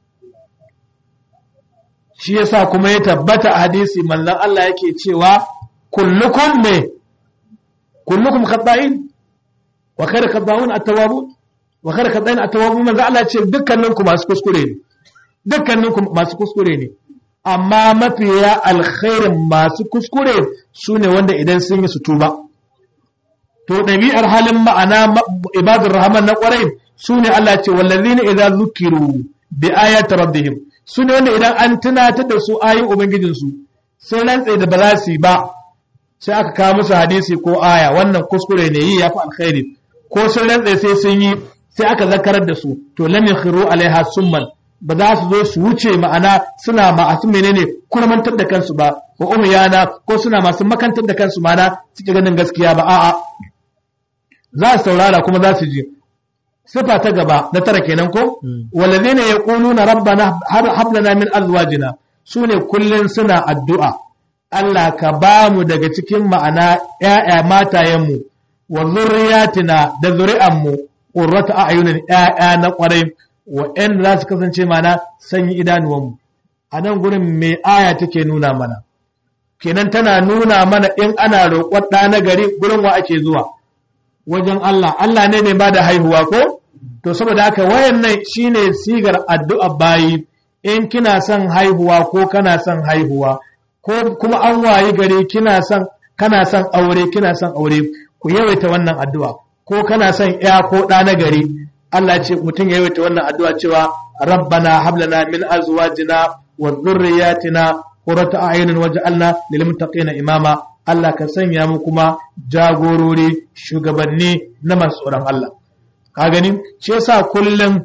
shi yasa kuma ya tabbata a hadisi manzon Allah yake cewa kullukum me kullukum khata'in wa khairu khata'un at-tawwabun wa khairu khata'in at-tawwabun manzo Allah ce dukkaninku masu kuskure ne dukkaninku masu kuskure ne amma mafiya alkhairin masu kuskure sune wanda idan sun yi su tuba to ɗabi'ar halin ma'ana ibadur rahman na ƙwarai sune Allah ce wallazina idza zukiru bi ayati rabbihim sune wanda idan an tunatar da su ayin ubangijinsu sai rantsa da ba za su yi ba sai aka kawo musu hadisi ko aya wannan kuskure ne yi yafi alkhairi ko sun rantsa sai sun yi sai aka zakarar da su to lam yakhiru alaiha summan ba za su zo su wuce ma'ana suna masu menene kurmantar da kansu ba ko umyana ko suna masu makantar da kansu ma'ana suke ganin gaskiya ba a'a za su saurara kuma za su ji sifa ta gaba na tara kenan ko walladheena yaquluna rabbana hab lana min azwajina sune kullun suna addu'a Allah ka ba mu daga cikin ma'ana ‘ya'ya matayenmu wa zurriyatina da zuri'anmu ƙurrata a ayyunan ‘ya'ya na ƙwarai wa ‘yan za su kasance mana sanyi idanuwanmu. A nan gurin mai aya take nuna mana. kenan tana nuna mana in ana roƙon ɗa na gari gurin wa ake zuwa wajen Allah Allah ne mai bada haihuwa ko to saboda haka wayannan shine sigar addu'a bayi in kina son haihuwa ko kana son haihuwa ko kuma an wayi gari kina son kana son aure kina son aure ku yawaita wannan addu'a ko kana son ya ko ɗa na gari Allah ce mutum ya yawaita wannan addu'a cewa rabbana hablana min azwajina wa dhurriyyatina qurrata a'yunin waj'alna lil muttaqina imama Allah ka sanya mu kuma jagorori shugabanni na masu tsoron Allah ka gani shi yasa kullum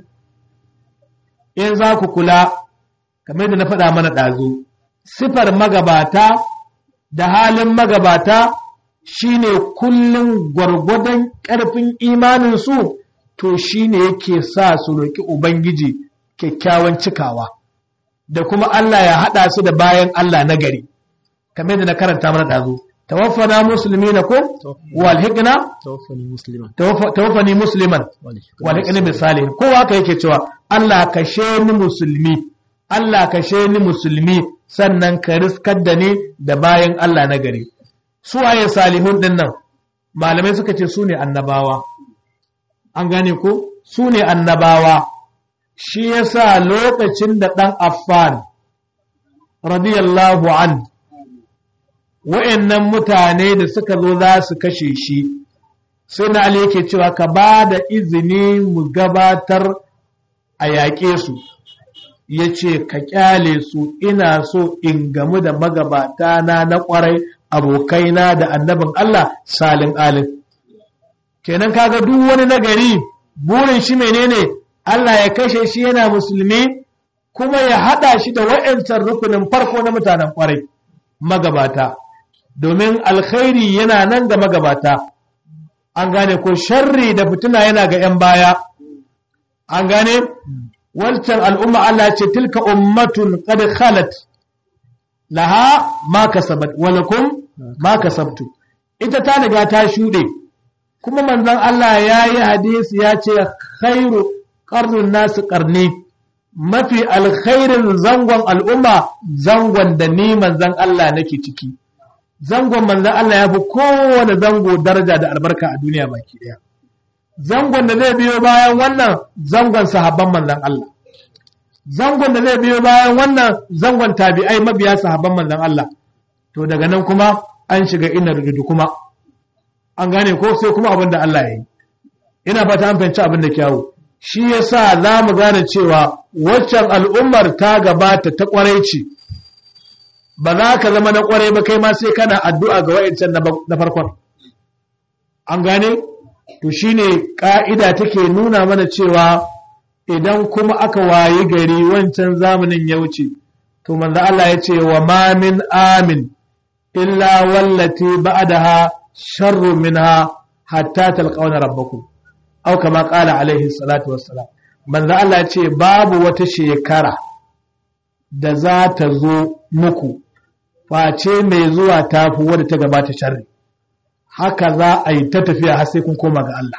in za ku kula kamar da na faɗa mana ɗazu sifar magabata da halin magabata shine kullum gwargwadon ƙarfin imaninsu to shine yake sa su roƙi ubangiji kyakkyawan cikawa da kuma Allah ya haɗa su da bayan Allah na gari kamar da na karanta mana ɗazu tawaffana musulmi na ko walhiqna tawaffani musliman tawaffani musliman walhiqna misali kowa haka yake cewa Allah ka ni musulmi Allah ka ni musulmi sannan ka riskar da ni da bayan Allah na gari su waye salihun din nan malamai suka ce su ne annabawa an gane ko su ne annabawa shi yasa lokacin da ɗan affan radiyallahu an wa'annan mutane da suka zo za su kashe shi sai na ali yake cewa ka ba da izini mu gabatar a yaƙe su ya ce ka ƙyale su ina so in gamu da magabata na na ƙwarai abokaina da annabin Allah salin alin kenan kaga duk wani nagari burin shi menene Allah ya kashe shi yana musulmi kuma ya haɗa shi da wa'yancan rukunin farko na mutanen ƙwarai magabata domin alkhairi yana nan ga magabata an gane ko sharri da fituna yana ga 'yan baya an gane wancan al'umma Allah ce tilka ummatun qad khalat laha ma kasabat wa lakum ma kasabtu ita ta riga ta shuɗe kuma manzon Allah ya yi hadisi ya ce khairu qarnun nasu qarni mafi alkhairin zangon al'umma zangon da ni manzon Allah nake ciki zangon manzon Allah ya fi kowane zango daraja da albarka a duniya baki daya zangon da zai biyo bayan wannan zangon sahabban manzon Allah zangon da zai biyo bayan wannan zangon tabi'ai mabiya sahabban manzon Allah to daga nan kuma an shiga ina rududu kuma an gane ko sai kuma abin da Allah ya yi ina ba ta an fahimci abin da kyawu shi yasa za mu gane cewa waccan al'ummar ta gabata ta kwarai ce ba za ka zama na kwarai ba kai ma sai kana addu'a ga wa'ancan na farkon an gane to shine ka'ida take nuna mana cewa idan kuma aka wayi gari wancan zamanin ya wuce to manzo Allah ya ce wa ma min amin illa wallati ba'daha sharru minha hatta talqawna rabbakum aw kama qala alaihi salatu wassalam manzo Allah ya ce babu wata shekara da za ta zo muku face mai zuwa tafi wadda ta gabata sharri haka za a yi ta tafiya har sai kun koma ga Allah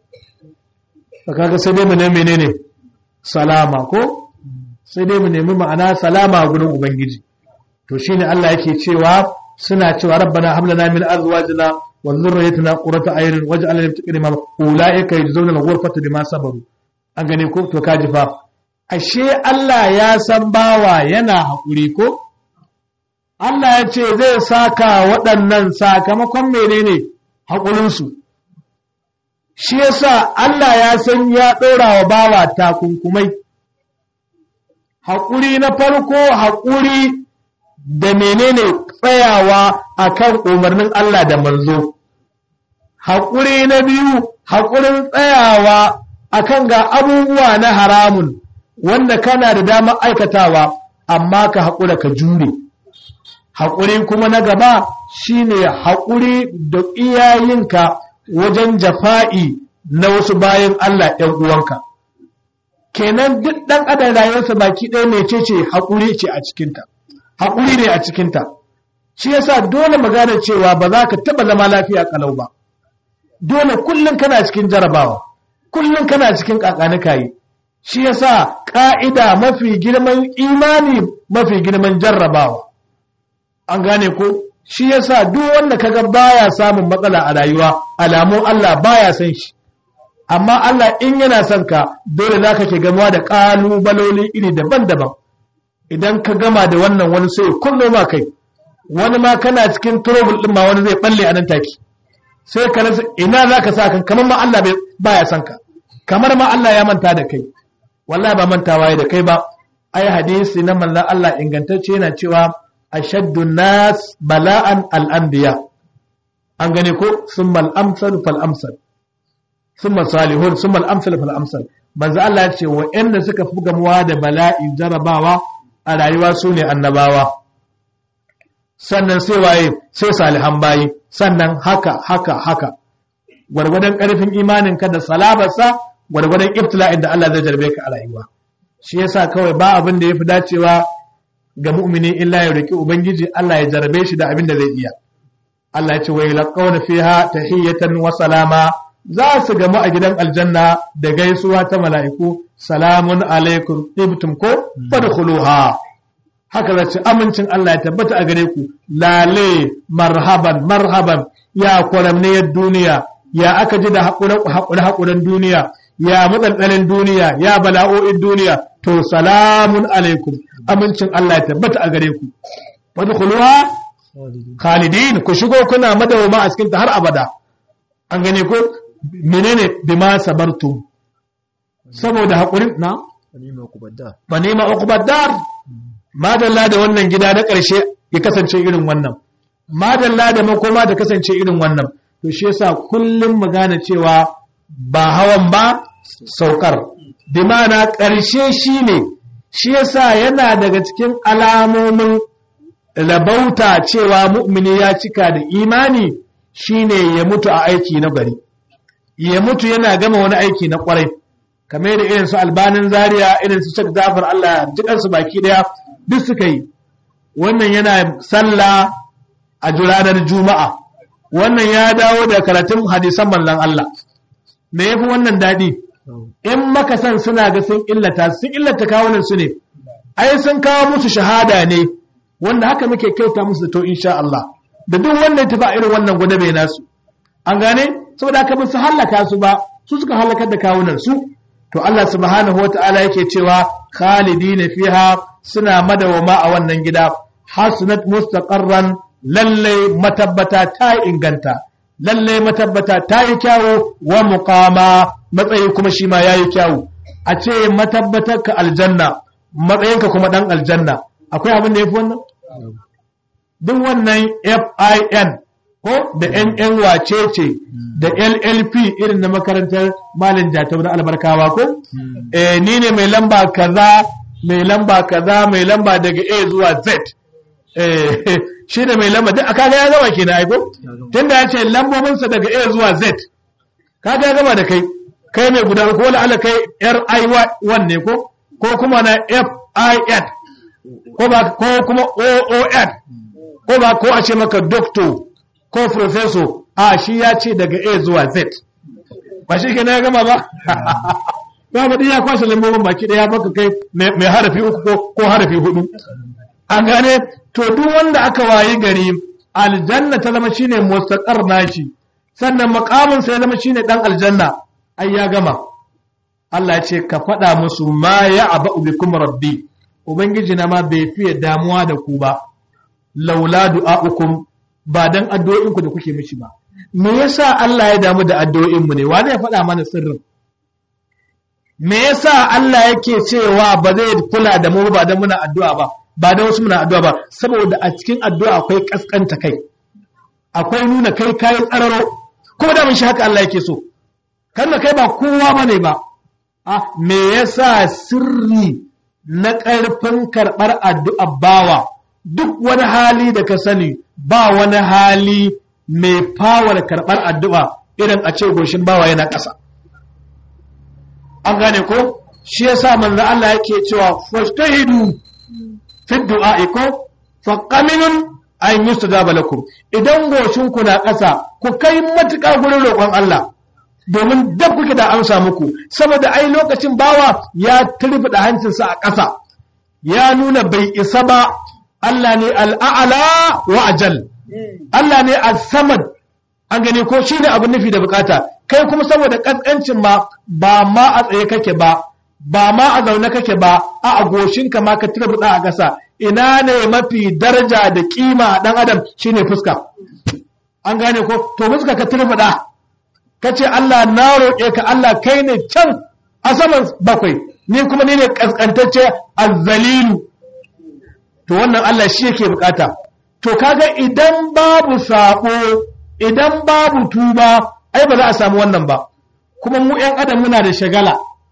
kaga sai dai mu ne menene salama ko sai dai mu nemi ma'ana salama a gurin ubangiji to shine Allah yake cewa suna cewa rabbana hab lana min azwajina wa dhurriyyatina qurrata a'yun waj'alna lil muttaqina imama ulaika yajzawna al-ghurfata bima sabaru an gane ko to kaji fa ashe Allah ya san bawa yana hakuri ko Allah ya ce zai saka waɗannan sakamakon menene haƙurinsu shi yasa Allah ya san ya ɗora wa bawa takunkumai haƙuri na farko haƙuri da menene tsayawa akan umarnin Allah da manzo haƙuri na biyu haƙurin tsayawa akan ga abubuwa na haramun wanda kana da damar aikatawa amma ka haƙura ka jure haƙuri kuma na gaba shine haƙuri da iyayenka wajen jafa'i na wasu bayan Allah ‘yan uwanka. Kenan duk ɗan adam rayuwarsa baki ɗaya mai ce ce haƙuri ce a cikinta, haƙuri ne a cikinta. Shi yasa dole magana cewa ba za ka taɓa zama lafiya ƙalau ba. Dole kullum kana cikin jarabawa, kullum kana cikin ƙaƙanikayi. Shi yasa ƙa'ida mafi girman imani mafi girman jarrabawa. an gane ko shi yasa duk wanda kaga baya samun matsala a rayuwa alamun Allah baya san shi amma Allah in yana son ka dole zaka ke gamuwa da kalubaloli iri daban-daban idan ka gama da wannan wani sai kullo ma kai wani ma kana cikin trouble din ma wani zai balle a nan take sai ka rasa ina zaka sa kan kamar ma Allah baya son ka kamar ma Allah ya manta da kai wallahi ba mantawa ya da kai ba ai hadisi na manzon Allah ingantacce yana cewa ashaddu nas bala'an al-anbiya an gane ko summa al-amsal fal amsal summa salihun summa al-amsal fal amsal manzo Allah ya ce wa'anda suka fi gamuwa da bala'i jarabawa a rayuwa su ne annabawa sannan sai waye sai salihan bayi sannan haka haka haka gwargwadon karfin imaninka da salabarsa gwargwadon ibtila'in da Allah zai jarbe ka a rayuwa shi yasa kawai ba abin da yafi dacewa ga mu'mini illa ya roki ubangiji Allah ya jarbe shi da abin da zai iya Allah ya ce wa yalqawna fiha tahiyatan wa salama za su gamu a gidan aljanna da gaisuwa ta mala'iku salamun alaikum ibtum ko fadkhuluha haka za ce amincin Allah ya tabbata a gare ku lale marhaban marhaban ya kwaramniyar duniya ya aka ji da haƙure-haƙuren duniya ya matsaltsalin duniya ya bala'o'in duniya to salamun alaikum amincin Allah ya tabbata a gare ku fadkhuluha khalidin ku shigo kuna madawama a cikin ta har abada an gane ko menene bima sabartum saboda haƙurin na ba nema uqbaddar madalla da wannan gida na ƙarshe ya kasance irin wannan madalla da makoma da kasance irin wannan to shi yasa kullum mu gane cewa ba hawan ba saukar bi ma'ana ƙarshe shine shi yasa yana daga cikin alamomin labauta cewa mu'mini ya cika da imani shine ya mutu a aiki na gari ya mutu yana gama wani aiki na kwarai kamar da irin su albanin zaria irin su shek zafar Allah jikansu baki daya duk suka yi wannan yana sallah a ranar juma'a wannan ya dawo da karatun hadisan mallan Allah me yafi wannan dadi in maka san suna ga sun illata sun illata kawunan su ne ai sun kawo musu shahada ne wanda haka muke kyauta musu da to insha Allah da duk wanda ya tafi irin wannan gwada bai nasu an gane saboda haka ba su hallaka su ba su suka halakar da kawunan su to Allah subhanahu wata'ala yake cewa khalidina fiha suna madawama a wannan gida hasunat mustaqarran lalle matabbata ta inganta lalle matabbata ta yi kyawu wa muqama matsayi kuma shi ma yayi kyawu a ce matabbatar ka aljanna matsayinka kuma dan aljanna akwai abin da yafi wannan duk wannan FIN ko da NN wace ce da LLP irin na makarantar malin jatau na albarkawa ko eh ni ne mai lamba kaza mai lamba kaza mai lamba daga A zuwa Z eh shi da mai lamba duk kaga ya gama kenan ai ko tunda ya ce lambobinsa daga A zuwa Z kaga ya gama da kai kai mai guda ko wala ala kai RI1 ne ko ko kuma na FIN ko ba ko kuma OON ko ba ko a ce maka doctor ko professor a shi ya ce daga A zuwa Z ba shi kenan ya gama ba ba ba ya kwashe lambobin baki daya baka kai mai harafi uku ko harafi hudu an gane to duk wanda aka wayi gari aljanna ta zama shine mustaqar nashi sannan makamin sai zama shine dan aljanna ai ya gama Allah ya ce ka faɗa musu ma ya aba bikum rabbi ubangiji na ma bai fiye damuwa da ku ba laula du'a'ukum ba dan addu'o'inku da kuke mishi ba me yasa Allah ya damu da addu'o'inmu ne wani ya faɗa mana sirrin me yasa Allah yake cewa ba zai kula da mu ba dan muna addu'a ba ba dan wasu muna addu'a ba saboda a cikin addu'a akwai kaskanta kai akwai nuna kai kai tsararo ko da mun shi haka Allah yake so kanna kai ba kowa bane ba ah me yasa sirri na ƙarfin karɓar addu'a bawa duk wani hali da ka sani ba wani hali mai fawar karɓar addu'a irin a ce goshin bawa yana ƙasa. An gane ko? Shi ya sa manzo Allah yake cewa, Fastahidu fi du'a'i ko, faƙaminun an yi su lakum Idan goshinku na ƙasa, ku kai matuƙa gurin roƙon Allah, domin dab kuke da amsa muku, saboda ai lokacin bawa ya turbiɗa hancinsa a ƙasa, ya nuna bai isa ba Allah ne al'a'ala wa ajal Allah ne al-samad an gani ko shi ne abin nufi da bukata kai kuma saboda ƙasƙancin ma ba ma a tsaye kake ba ba ma a zaune kake ba a agoshinka ma ka turbuɗa a ƙasa ina ne mafi daraja da kima a ɗan adam shine fuska an gane ko to fuska ka turbuɗa ka ce Allah na roƙe ka Allah kai ne can a saman bakwai ni kuma ni ne ƙasƙantacce azzalilu to wannan Allah shi yake bukata to kaga idan babu saƙo idan babu tuba ai ba za a samu wannan ba kuma mu 'yan adam muna da shagala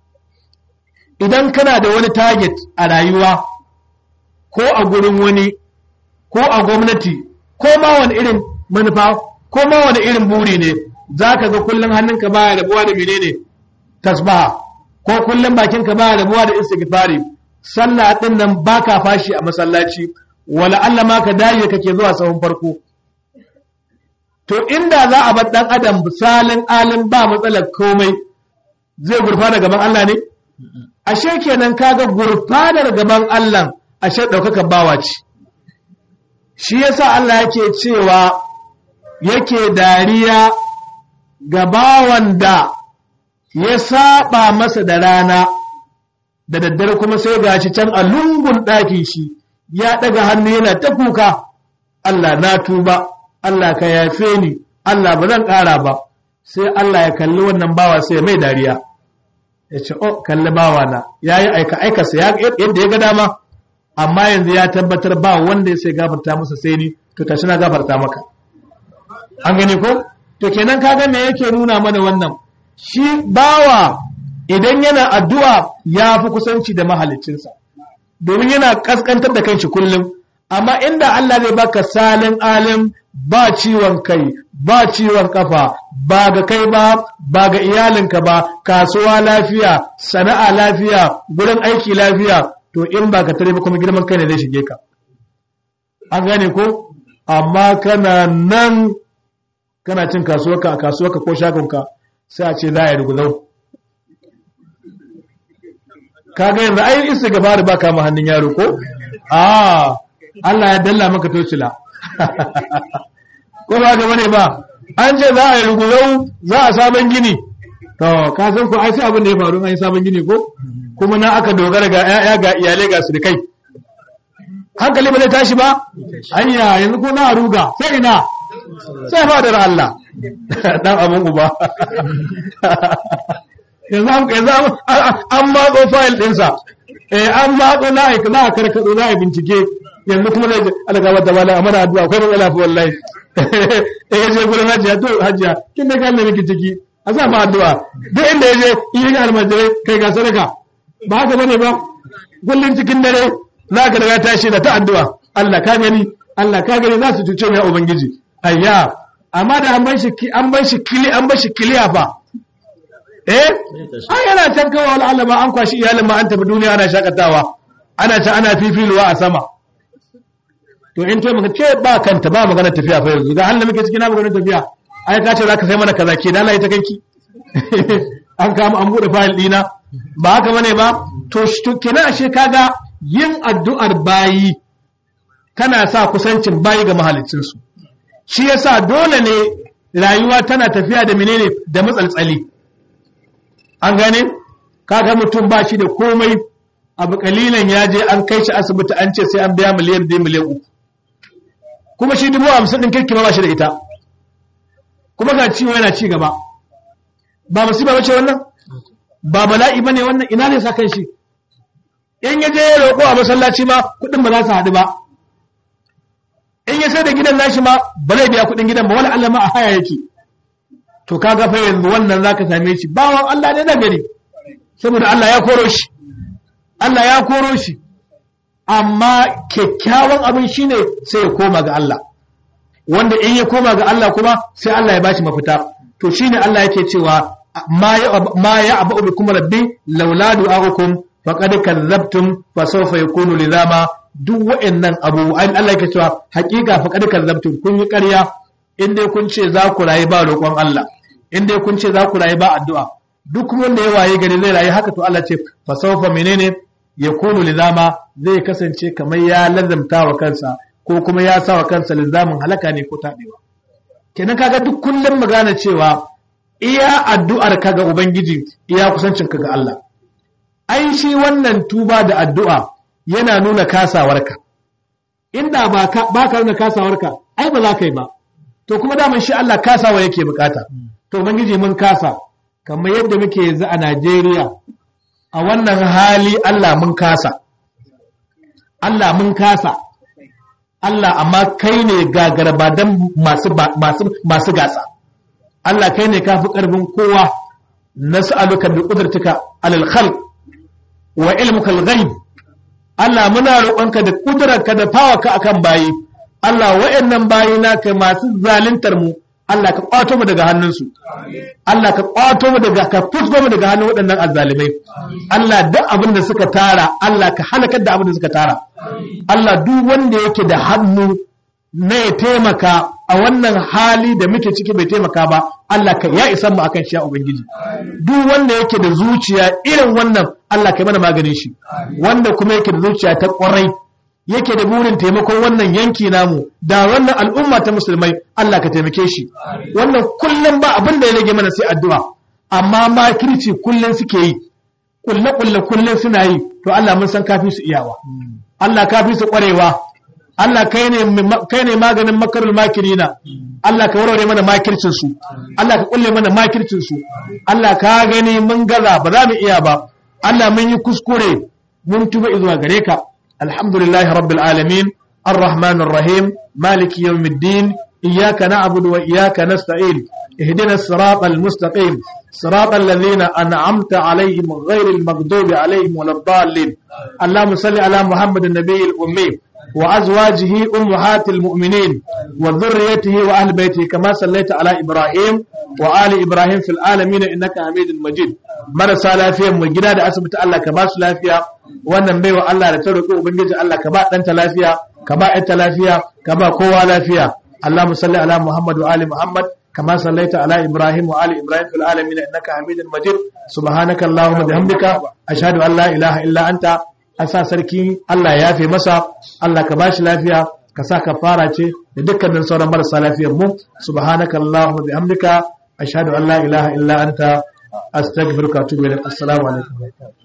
idan kana da wani target a rayuwa ko a gurin wani ko a gwamnati ko ma wani irin manufa ko ma wani irin buri ne za ka ga kullum hannunka baya rabuwa da menene tasbaha ko kullum bakinka baya rabuwa da istighfari sallah din nan baka fashi a masallaci wala Allah ma ka dage kake zuwa sahun farko to inda za a bar dan adam misalin alim ba matsalar komai zai gurfana gaban Allah ne ashe kenan kaga gurfanar gaban Allah ashe daukaka bawa ce shi yasa Allah yake cewa yake dariya ga bawan da ya saba masa da rana da daddare kuma sai gashi can a lungun ɗakin shi ya ɗaga hannu yana ta kuka Allah na tuba Allah ka yafe ni Allah ba zan ƙara ba sai Allah ya kalli wannan bawa sai mai dariya ya ce oh kalli bawa na ya yi aika aikarsa yadda ya ga dama amma yanzu ya tabbatar ba wanda ya sai gafarta masa sai ni to tashi na gafarta maka an gani ko to kenan kaga me yake nuna mana wannan shi bawa idan yana addu'a ya fi kusanci da mahaliccinsa domin yana kaskantar da kanshi kullum amma inda Allah zai baka salin alim ba ciwon kai ba ciwon kafa ba ga kai ba ba ga iyalinka ba kasuwa lafiya sana'a lafiya gurin aiki lafiya to in ba ka tare ba kuma girman kai ne zai shige ka an gane ko amma kana nan kana cin kasuwarka a kasuwarka ko shagonka sai a ce za a yi ruguzau kaga yanzu ai isa gaba da ba kama hannun yaro ko a Allah ya dalla maka tocila ko ba ga bane ba an ce za a yi ruguzau za a sabon gini to ka san ko ai sai abin da ya faru an yi sabon gini ko kuma na aka dogara ga ƴaƴa ga iyalai ga kai. hankali ba zai tashi ba hanya yanzu ko na ruga sai ina sai fadar Allah dan abun uba yanzu yanzu an matso fayil ɗinsa eh an matso na aika na karkado na a bincike yanzu kuma zai algaba da bala amana addu'a akwai matsala fi wallahi eh ya je gurin hajiya to hajiya kin da kalle miki ciki a sa ma addu'a duk inda ya je yi ga almajirai kai ga sadaka ba haka bane ba kullun cikin dare na ka daga tashi da ta addu'a Allah ka gani Allah ka gani za su cuce mu ya ubangiji ayya amma da an ban shi an ban shi kili an ban shi kiliya fa eh ai yana can kawai wala Allah ma an kwashi iyalin ma an tafi duniya ana shakatawa ana ta ana fifiluwa a sama to in to muka ce ba kanta ba magana tafiya fa yanzu ga Allah muke cikin na magana tafiya ai ka ce zaka sai mana kaza ke dan Allah ta kanki an kama an bude file dina ba haka bane ba to kenan ashe kaga yin addu'ar bayi tana sa kusancin bayi ga mahaliccinsu shi yasa dole ne rayuwa tana tafiya da menene da matsaltsali an gane kaga mutum ba shi da komai abu kalilan ya je an kai shi asibiti an ce sai an biya miliyan biyu miliyan uku kuma shi dubu hamsin ɗin kirkima ba shi da ita kuma ga ciwo yana ci gaba ba musiba bace wannan ba bala'i bane wannan ina ne sa kan shi in ya je ya roƙo a masallaci ma kuɗin ba za su haɗu ba in ya sai da gidan nashi ma ba zai biya kuɗin gidan ba wani Allah ma a haya yake to kaga fa yanzu wannan zaka same shi bawan Allah ne na gari saboda Allah ya koro shi Allah ya koro shi amma kyakkyawan abin shine sai ya koma ga Allah wanda in ya koma ga Allah kuma sai Allah ya bashi mafita to shine Allah yake cewa ma ya abu bikum rabbi laula du'akum faqad kadzabtum fa sawfa yakunu lizama duk wa'annan abu Allah yake cewa hakika faqad kadzabtum kun yi ƙarya in dai kun ce za ku rayu ba roƙon Allah in dai kun ce za ku rayu ba addu'a duk wanda ya waye gari zai rayu haka to Allah ce fa sawfa menene ya kunu lizama zai kasance kamar ya lazamta wa kansa ko kuma ya sa wa kansa lizamin halaka ne ko taɓewa kenan kaga duk kullum magana cewa iya addu'ar ka ga ubangiji iya kusancin ka ga Allah ai shi wannan tuba da addu'a yana nuna kasawarka inda ba ka ba ka nuna kasawarka ai ba za ka yi ba to kuma daman shi Allah kasawa yake bukata to ubangiji mun kasa kamar yadda muke yanzu a Najeriya a wannan hali Allah mun kasa Allah mun kasa Allah amma kai ne gagarbadan masu masu masu gasa Allah kai ne kafi karbin kowa nas'aluka bi qudratika alal khalq wa ilmuka al-ghaib Allah muna roƙonka da kudurarka da fawarka akan bayi Allah wa'annan bayi naka masu zaluntar mu Allah ka kwato mu daga hannunsu Allah ka kwato mu daga ka fusgo mu daga hannun waɗannan azzalimai Allah duk abin da suka tara Allah ka halakar da abin da suka tara Allah duk wanda yake da hannu na ya taimaka a wannan hali da muke ciki bai taimaka ba Allah ka ya isan mu akan shi a ubangiji duk wanda yake da zuciya irin wannan Allah ka yi mana maganin shi wanda kuma yake da zuciya ta kwarai yake da burin taimakon wannan yanki namu da wannan al'umma ta musulmai Allah ka taimake shi wannan kullum ba abin da ya rage mana sai addu'a amma makirci kullum suke yi kulle kulle kullum suna yi to Allah mun san kafi su iyawa Allah kafi su kwarewa Allah kai ne kai ne maganin makarul makirina Allah ka warware mana makircin su Allah ka kulle mana makircin su Allah ka gani mun gaza ba za mu iya ba Allah mun yi kuskure mun tuba zuwa gare ka الحمد لله رب العالمين الرحمن الرحيم مالك يوم الدين إياك نعبد وإياك نستعين اهدنا الصراط المستقيم صراط الذين أنعمت عليهم غير المغضوب عليهم ولا الضالين اللهم صل على محمد النبي الأمي وأزواجه أمهات المؤمنين وذريته وأهل بيته كما صليت على إبراهيم وآل إبراهيم في العالمين إنك حميد مجيد marasa lafiyan mu gida da asibiti Allah ka ba su lafiya wannan baiwa Allah da ta roƙi ubangiji Allah ka ba ɗanta lafiya ka ba ƴanta lafiya ka ba kowa lafiya Allahumma salli ala Muhammad wa ali Muhammad kama sallaita ala Ibrahim wa ali Ibrahim fil alamin innaka Hamidul Majid subhanaka Allahumma bihamdika ashhadu an la ilaha illa anta asa sarki Allah ya yafe masa Allah ka bashi lafiya ka sa kafara ce da dukkanin sauran marasa lafiyar mu subhanaka Allahumma bihamdika ashhadu an la ilaha illa anta astaghfiruka wa atubu ilaik assalamu alaikum